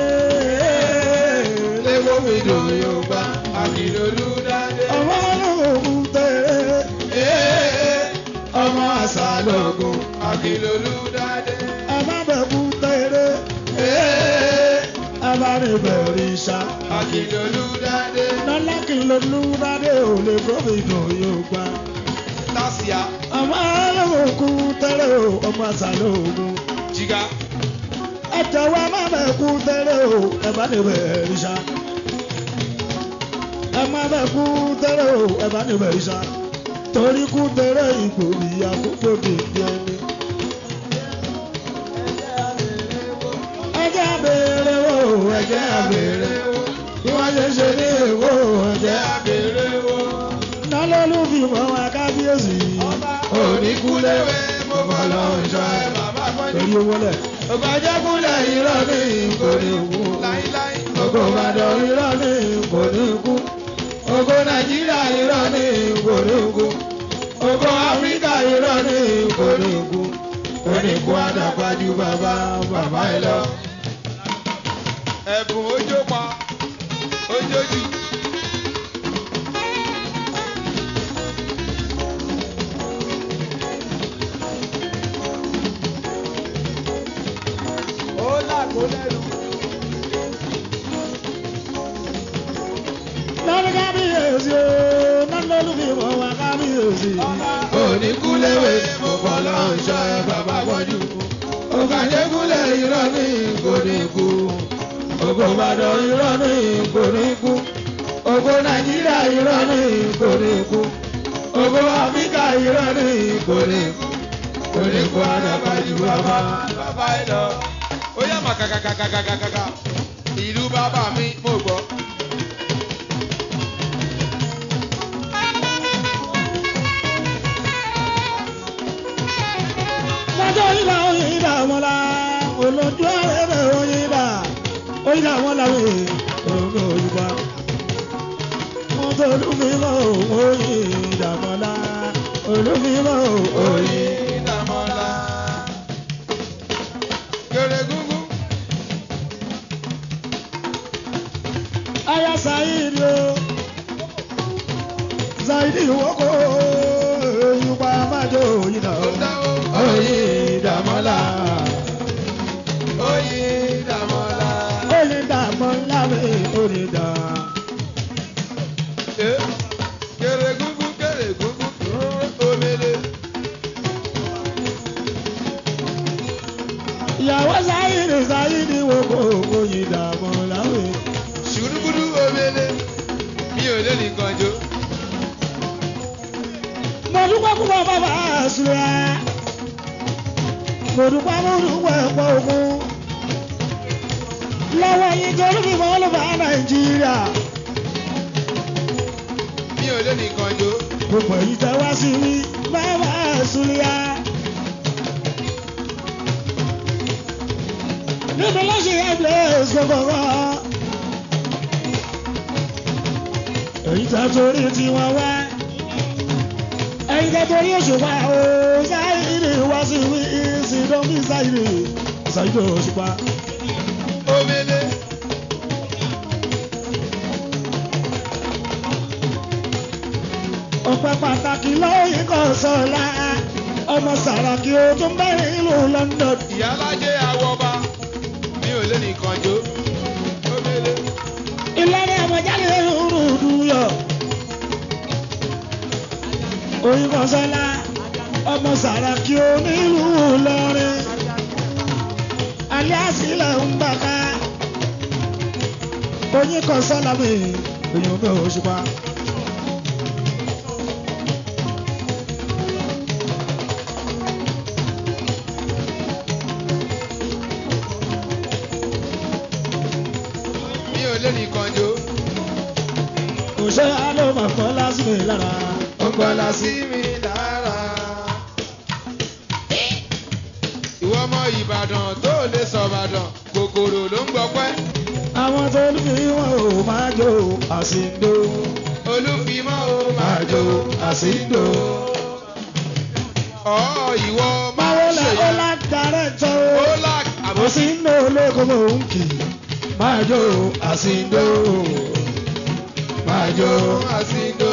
léwó mi dùn yóò gbà àkìlólú dáadé. Ọmọ olóògùn tẹ̀lé. Ee, ọmọ àṣà lóògùn àkìlólú dáadé. Àbábẹ̀kú tẹ̀lé. Ee, Abánibẹ̀rẹ̀ ìṣá. àkìlólú dáadé. Lọ́lá kí lolú dáadé ò lè gómìnà yóò gbà. tásíà Ọmọ olóògùn tẹ̀lé o, ọmọ àṣà lóògùn. jìgá. ẹ jọ̀wọ́ má bẹ̀ kú tẹ́lẹ̀ o ẹ bá lè bẹ̀ ìṣá. ẹ má bẹ̀ kú tẹ́lẹ̀ o ẹ bá lè bẹ̀ ìṣá. torí kú tẹ́lẹ̀ ìgbòrí àkókò dèbí ẹni. ẹ jẹ́ àbèrè o ẹ jẹ́ àbèrè o bí wọ́n ṣe ṣe ní èwo ẹ jẹ́ àbèrè o. nálọ́lù fi mọ́ wa kábíyèsí. oníkúléwé mo bọ̀ lọ ìṣọ́ ẹ bàbá pọ́njú. torí owó lẹ̀. Ògbàjẹ́ kúnlẹ̀ irọ́ ní ìkòrí òkú. Ògo Ìbàdàn irọ́ ní ìkòrí òkú. Ògo Nàìjíríà irọ́ ní ìkòrí òkú. Ògo Áfíríkà irọ́ ní ìkòrí òkú. Oníkú àdàpájú bàbá bàbá ẹ lọ. Ẹ̀bùn ojó pa ojójì. Ó làkó lẹ́nu. lọ́dún kábíyèsí o nálọ́lù fi mọ́ wa kábíyèsí. oníkúléwé mo kọ́ lọ ṣọ́ ẹ bàbá pọ́jú. ògàdégúnlẹ̀ irọ́ ní ìkòríkù. ògo Ìbàdàn irọ́ ní ìkòríkù. ògo Nàìjíríà irọ́ ní ìkòríkù. ògo Áfíríkà irọ́ ní ìkòríkù. oníkú àdàpàjù bàbá. bàbá ẹ lọ. ó yá mà kàkàkàkàkàkà. ìlú bàbá mi mo gbọ́. lọ́jọ́ ìlà oyin ìdá wọn la olójú ẹ̀rẹ́ oyin ìdá oyin ìdá wọn la wẹ̀ ògùn òyìnbá. wọ́n tó olúfimọ́ oyin ìdá wọn la olúfimọ́ oyin. oyin dàmọ́lá. Gèrè gúngún. aya sayidi o sayidi wọ́kọ̀ òyìnbá májò oyin ìdá Ó dáwó. Oyin dàmọ́lá. owó yìí dààmú láwé. ṣùrùkùrù omele mi ò lè nìkan jó. mo dúpẹ́ púpọ̀ bàbá àṣùrẹ́ mo dúpẹ́ mo dúpẹ́ pọ̀ ògùn lọ́wọ́ yín torí mi mọ́ ló bá nàìjíríà mi ò lè nìkan jó. gbogbo èyí tẹ wá sí mi bàbá àṣùrẹ́ níbi lọ́sẹ̀ ẹ̀blẹ́s gbọ̀ngàn èyí tẹ torí tiwọn wá ẹ̀yin tẹ torí òṣùpá o sáyidì wá sí mi ìsìndọ́mí sáyidì sáyidì òṣùpá. omele ọpẹ́ pàtàkì lóyìn kan sọlá ọmọ sàràkí o tó ń bẹ̀rẹ̀ ìlú London. ìyálájẹ àwọba mi ò lè nìkan jó. omele ìlànà àmọ̀jáde rúdú yọ. oyin kan sọlá ọmọ sàràkí o nílùú Ìlọrin. alias ilẹ̀ ń bàká. oyin kan sọlá mi èèyàn mi ò ṣùpá. mi ò lè nìkan jó. òṣè àlọ́ màfọ́ lásìkò lára. ó gbọ́lá sí mi lára. ìwọ ọmọ ìbàdàn tó lè sọ ìbàdàn kòkòrò ló ń gbọpẹ́. àwọn tó ń fi wọn ò máa jó àsìndó. olúfimọ́ ó máa jó àsìndò. ọ̀ ìwọ máa Báwo ń la ṣe ó lá darẹ̀ tó? ó là àbòsí. Àsìndó olóko mò ń kì í. Máa jó àsìndó. Máa jó. àsìndò.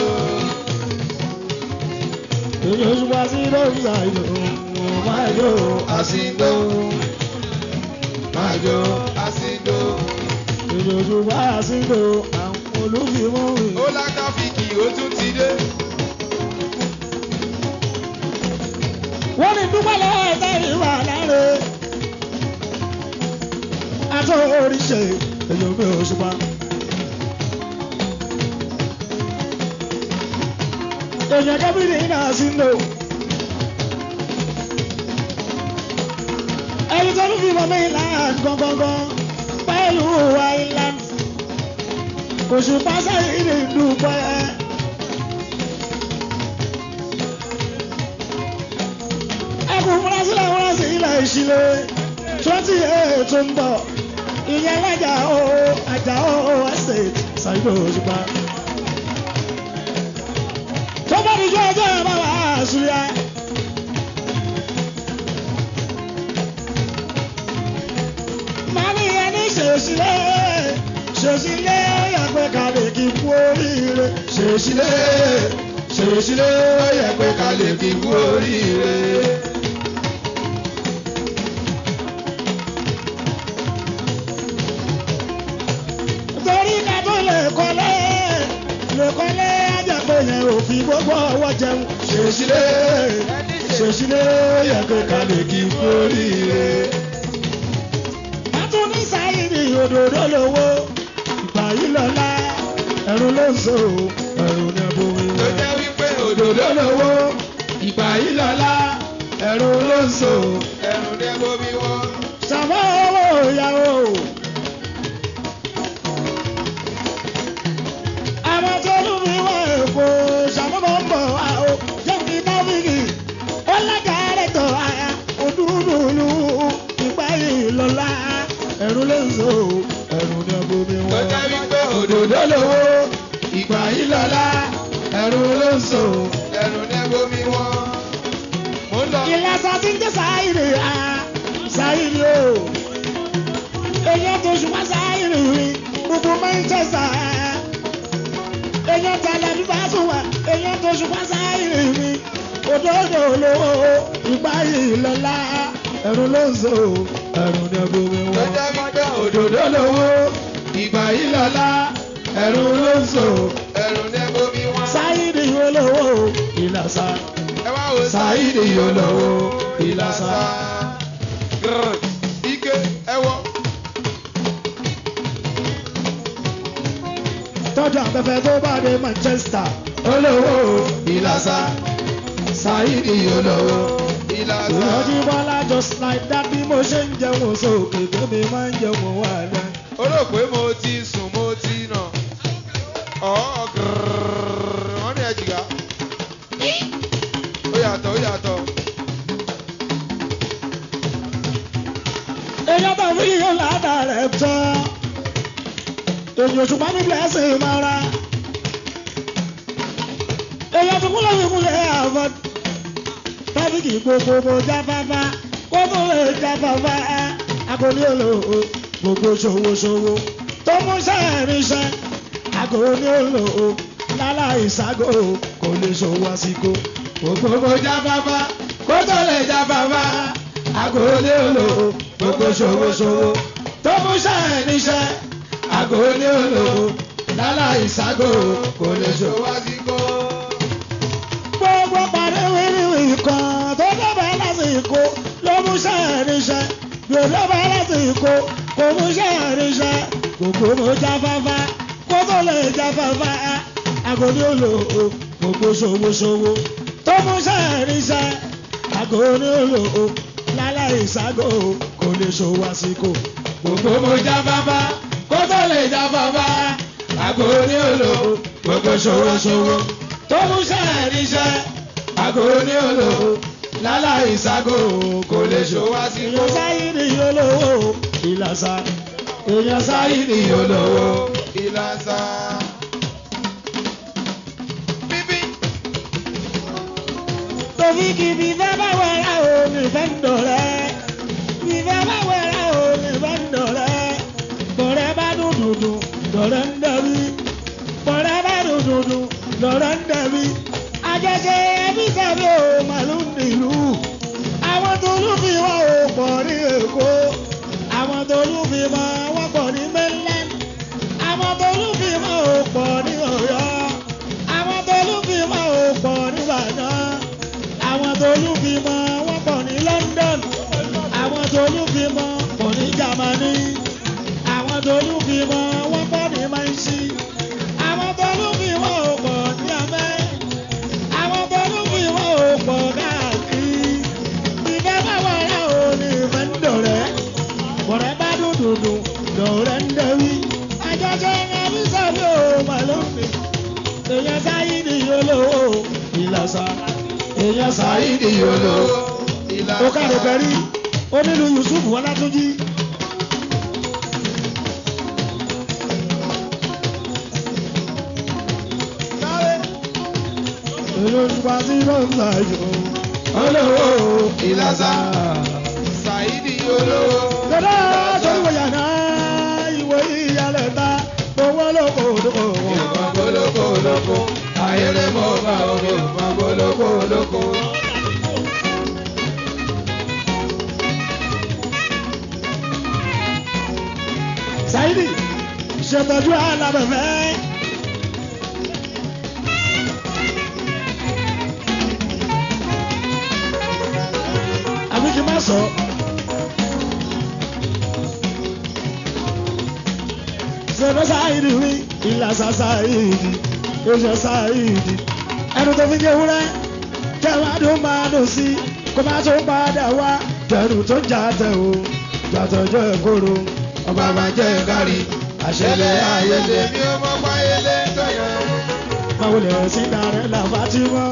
Èyí oṣù wá sí lórí àìlò. Máa jó àsìndó. Máa jó. àsìndò. Èyí oṣù wá àsìndó. Àwọn olùfimọ́ rè. ó lákàfíkì ó tún ti dé. wọ́n ní dúpẹ́ lọ́wọ́ ẹ̀tẹ́rì wà láre. Aṣọ oríṣi èyí omi òṣùpá. Èyàn kẹ́bìrì náà sí lò. Ẹni tó ń fi mọ̀mí island gangan pẹ̀lú island. Òṣùpá sẹ́yìn ní dúpẹ́. ẹkùn múrasílẹ̀ múrasílẹ̀ ìṣílẹ̀ twenty eight tó ń bọ̀ ìyẹn lájà ó àjà ó estate ṣàyẹ̀dọ̀ òṣùpá. tó bá di jọ ọjọ́ ẹ̀ bá wà á ṣúlẹ̀. màá ní ìyẹn ní ṣèṣílẹ̀ ṣèṣílẹ̀ ó yẹ pé ká lè kí kú oríire ṣèṣílẹ̀ ṣèṣílẹ̀ ó yẹ pé ká lè fi kú oríire. torí ká tó lè kọ́lé lè kọ́lé ajẹ́pẹ́ yẹn ò fi gbogbo ọwọ́ jẹun ṣèṣílẹ̀ ṣèṣílẹ̀ yẹ pé ká lè kí kú oríire. Bátún ní sáyìnì òdòdó lówó ìgbà yìí lọ́la ẹ̀rù ló ń so ẹ̀rù ní ẹ̀bùn tó ìwé. jẹ́ wípé òdòdó lówó ìgbà yìí lọ́la ẹ̀rù ló ń so ẹ̀rù ní bomi wọn. ṣàmọ́ owó ìyàwó. àwọn tó lù mí wọ èkó ṣàmúbọ̀ ń bọ̀ wá o jẹ́bi tábìlì ó lága rẹ̀ tọ̀ àyà òdúdúlù ìgbà yìí lọ́la ẹ̀rù ló ń so ẹ̀rù ní ẹ̀bùn mi tó wọ́n. jẹ́ wípé òdòdó lówó ìgbà yìí lọ́la ẹ̀rù ló ń so ẹ̀rù ní bomi wọn. mo ń lọ. ìlàsà tí ń jẹ́ sáyìrì à sáyìrì o èyàn tó ṣùgbọ́n sáyìrì rí gbogbo Manchester èyàn tàlà bí bá tún wà èyàn tó ṣùgbọ́n sáyìrì rí òdòdó olówó ìgbà yìí lọ́la ẹ̀rù ló ń so ẹ̀rù ní ẹ̀bùnmi tó wọn. jẹ́ wípé òdòdó lówó ìgbà yìí lọ́la ẹ̀rù ló ń so ẹ̀rù ní bomi wọn. sáyìrì olówó ìlàsà ẹ wá wo Saheed olówó ìlàsà. Grrr. ike ẹ wọ lọ́jọ́ afẹ́fẹ́ tó bá dé Manchester. olówó ìlàsà Saidi olówó ìlàsà. ìrọ̀jú bọ́lá just like that bí mo ṣe ń jẹun sókè tó mi máa ń jẹun wà lẹ́. ó rò pé mo ti sùn mo ti nà ọ̀ gírrrr wọ́n ní ẹ̀jìgá ó yàtọ̀ ó yàtọ̀ èèyàn tó fi yíyan ládàá rẹ̀ tán. èyí oṣù bá mi blessing máa ra. èèyàn tó kúlẹ̀ fi kúlẹ̀ àfọ̀. tábìkì gbogbo mo jáfáfá kó tó lè jáfáfá. akọni olò gbogbo ṣòwòṣòwò tó mú sẹ́ẹ̀rìṣẹ́. akọni olò lálá ìságo kò lè ṣòwò àsìkò. gbogbo mo jáfáfá kó tó lè jáfáfá agolé olò gbogbo ṣòwòṣòwò tó mú ṣẹ́ níṣẹ́ agolé olò lálá ìságo kò lè ṣòwò àsìkò. gbogbo parí wíwíwí kan tó dábàá lásìkò ló mú sẹ́ẹ̀rìṣẹ́ bí ó dábàá lásìkò kò mú sẹ́ẹ̀rìṣẹ́ gbogbo mo jáfáfá kó tó lè jáfáfá agodi olò gbogbo ṣòwòṣòwò tó mú sẹ́ẹ̀rìṣẹ́ agodi olò láláì ságo kò lè ṣòwò àsìkò gbogbo mo jáfáfá kó tó lè jáfáfá agolé olò gbogbo ṣòwòṣòwò tó mú ṣẹ́ níṣẹ́ agolé olò lálá ìságo kò lè ṣòwò àsìkò. èèyàn sáyé ni olówó ìlàsà èèyàn sáyé Sáyidi olówó ìlàsà. Bíbí Torí kí bí fẹ́ bá wẹ̀rẹ̀ o ní fẹ́ ń dọ̀rẹ́. Bí fẹ́ bá wẹ̀rẹ̀ o ní fẹ́ ń dọ̀rẹ́. Bọ̀rẹ́ bá dùn dùdù, dọ̀rẹ́ ń dẹ̀bi. Bọ̀rẹ́ bá dùn dùdù, dọ̀rẹ́ ń dẹ̀bi. Àjẹjẹ ẹbí sẹ́bi o màlúù nílùú. Àwọn tolú fi wọ́n o pọ̀ ní Èkó. Àwọn tolú fi mọ́ wọ́n pọ̀ ní mainland. Àwọn tolú fi mọ́ o pọ̀ ní Ọ̀yọ́. Àwọn tolú fi mọ́ o pọ̀ ní Ìbàdàn àwọn tolú fi mọ wọn pọ̀ ní London àwọn tolú fi mọ pọ̀ ní Germany àwọn tolú fi mọ wọn pọ̀ ní Mansi àwọn tolú fi mọ pọ̀ ní Amẹ́ àwọn tolú fi mọ pọ̀ káàkiri ìfẹ́ bá wà rà ó ní ìfẹ́ ń dọ̀rẹ́ bọ̀rẹ́ bá dúdúdú dọ̀rẹ́ ń dẹ̀wí àjọṣe ẹbí sọ̀rọ̀ ó mà lónìí èèyàn sáyé ni olówó ìlàsà èèyàn sáyé Sáyidi olówó ìlàsà. ó káre bẹ̀rí onílù Yusuf Ọlátúnjí. èlò ìgbà tí ló ń là jù. Olówó ìlàsà. Sáyidi olówó Dada torí wọ̀ yàrá ìwé ìyàlẹ̀ ta owó lóko lóko. Ìmọ̀ gbólókó lóko, ayẹlẹ mọ́ bá omi ìmọ̀ gbólókó lóko. Sáyidì ṣètọ́jú alábẹ̀fẹ́. àbí kí n má sọ. ṣètò Sáyidì wí ìlàsà Sáyidì oṣù Sáyidì ẹnu tó fi jẹ́ wúrẹ́ kẹwàá dùn máa dùn sí kó má tó padà wá tẹnu tó jà tẹ o jàtọ̀jọ́ ẹ̀kọ́rọ̀ Ọba máa jẹ́ kárí, àṣẹlẹ̀ ayẹlẹ mi ò mọ̀ páyẹlẹ tó yẹ. báwo lè sí darẹ̀ là Fatima.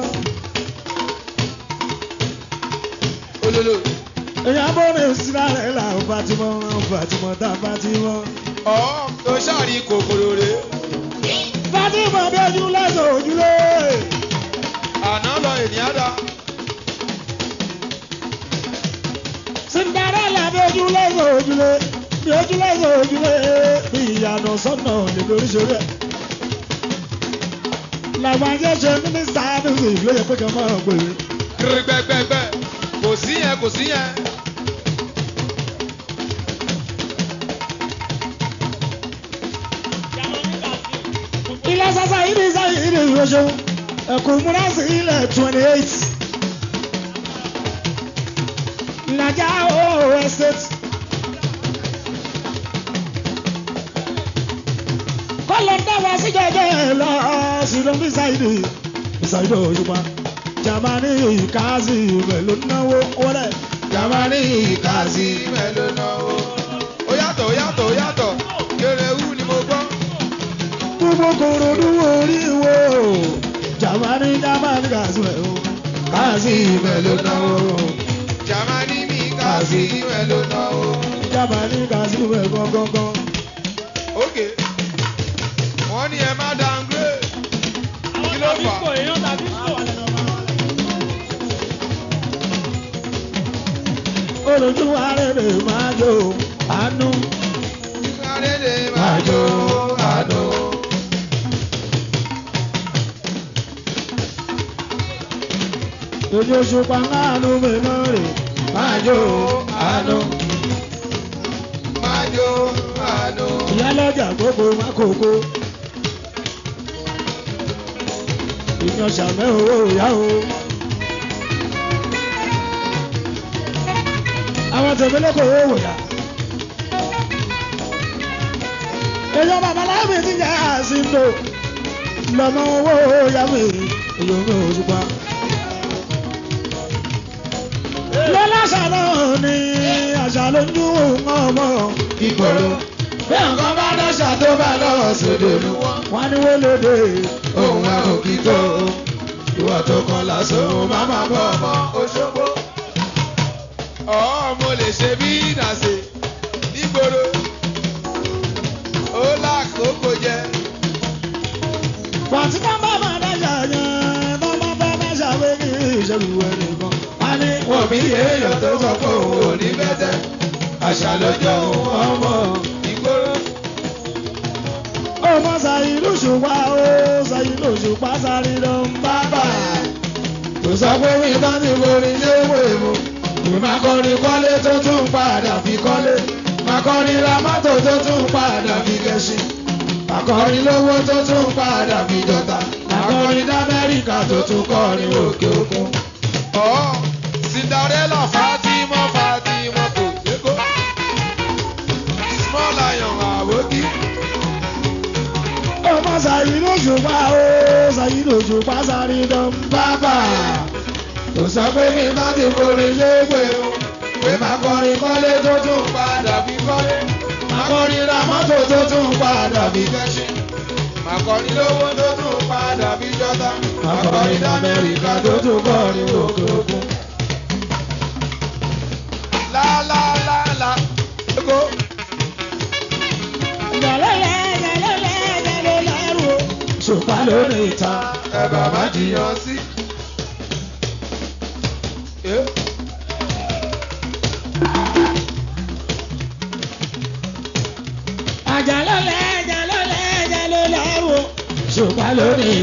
Olólò, èèyàn bọ́ọ̀rẹ̀ sí darẹ̀ là Fatima Fatima tá Fatima. ọ̀ tó ṣàrí kòkòrò rè. Fatima bí ojú lẹ́sọ̀ ojúlé. Àná lọ ènìyàn dá. Cinderella bí ojú lẹ́sọ̀ ojúlé. bí ojú lẹ́sọ̀ ojúlé. bí ìyànà sọ́nà lè lórí ṣeré. làwọn ajẹ́ ṣe mínísítà music ló yẹ pé kí n máa gbé. Kiri gbẹgbẹgbẹ, kò sí yẹn kò sí yẹn. ilé sasa yìí ní sáyé yìí ní ìrọ̀ṣẹ́ ẹ̀kọ́ múra sí ilẹ̀ twenty eight. Nàjà ooo estate. lọ dá wa sí jẹjẹ lọ sí ló ń bí ṣáìdì ṣáìdì òṣùpá jamani kazi pẹ̀lú náwó wọlé. jamani kazi mélòó náwó. ó yàtọ̀ ó yàtọ̀ ó yàtọ̀ kéréwù ni mo gbọ́. gbogbo kòròdú orí wo jamani jamani kazi pẹ̀lú kazi pẹ̀lú náwó. jamani mi kazi mélòó náwó. jamani kazi pẹ̀lú gángan. ok wọ́n ní ẹ má downgrade. kí ló fà á. olójú arére máa jó àánú. Adédè máa jó àdó. ojú òṣùpá àánú mẹ́mọ́ rè máa jó àánú. Máa jó àdó. ìyálọ́jà gbogbo mákòókò. ìyan sàmẹ́ owó ìyá o. àwọn tèmi lóko owó wòyà. èèyàn babaláwo ti jẹ́ àsìndò lọ́mọ owó yàwé èèyàn mi ò ṣùpá. lọ́lá ṣàlọ́ ni àṣà ló ń dún ọmọ Ìgboro. Bí nǹkan bá dọ́ṣà tó bá lọ́wọ́ sódò lù wọ́n. wọn ni wọ́n lóde. Òun ẹ̀ ò kí tó. Ìwà tó kan lásán òun máa máa bọ̀ ọmọ Òṣogbo. Ọ̀ọ́ mo lè ṣe bí ìdàsè nígboro. Ó lákòókò jẹ. Pàtí bá bá máa dájà yẹn, bá bá bá dájà pé kí ìṣèlú ẹnìkan. A ní Wọ́n bí èèyàn tó sọ pé òun ò ní bẹ́tẹ̀. Àṣà lọ́jọ́ òun ọmọ ìgboro. ọmọ Ṣàyínú Òṣùpá ó Ṣàyínú Òṣùpá sáré lọ ń bá bà. Kò sọ pé mi bá ti borí léwé mu. Mi máa kọrin kọ́lé tó tún padà fi kọ́lé. Máa kọrin ra mọ́tò tó tún padà fi gẹṣin. Máa kọrin lówó tó tún padà fi jọta. Máa kọrin d'Amẹ́ríkà tó tún kọrin òkè òkun. Ọ̀ Cinderella Fatima Fatima kò sékó. Small lion àwòkí. ọmọ Ṣàyínú Òṣùpá ó Ṣàyínú Òṣùpá sáré lọ ń bá bà. Kò sọ pé mi bá ti borí léwé o. Pé máa kọrin kọ́lé tó tún padà fi kọ́lé. Máa kọrin ra mọ́tò tó tún padà fi kẹ́sìn. Máa kọrin lówó tó tún padà fi jọta. Máa kọrin d'Amẹ́ríkà tó tún kọrin òkè òkun. Lálálálá. Ego. Yàlẹ́lẹ́ yàlẹ́lẹ́ yàlẹ́lẹ́ rò. Òṣùpá lórí ìta. Ẹ bàbá jiyàn sí. Eh? Àjàlọ́lẹ̀ àjàlọ́lẹ̀ àjàlọ́lẹ̀ rò. Òṣùpá lórí ìta.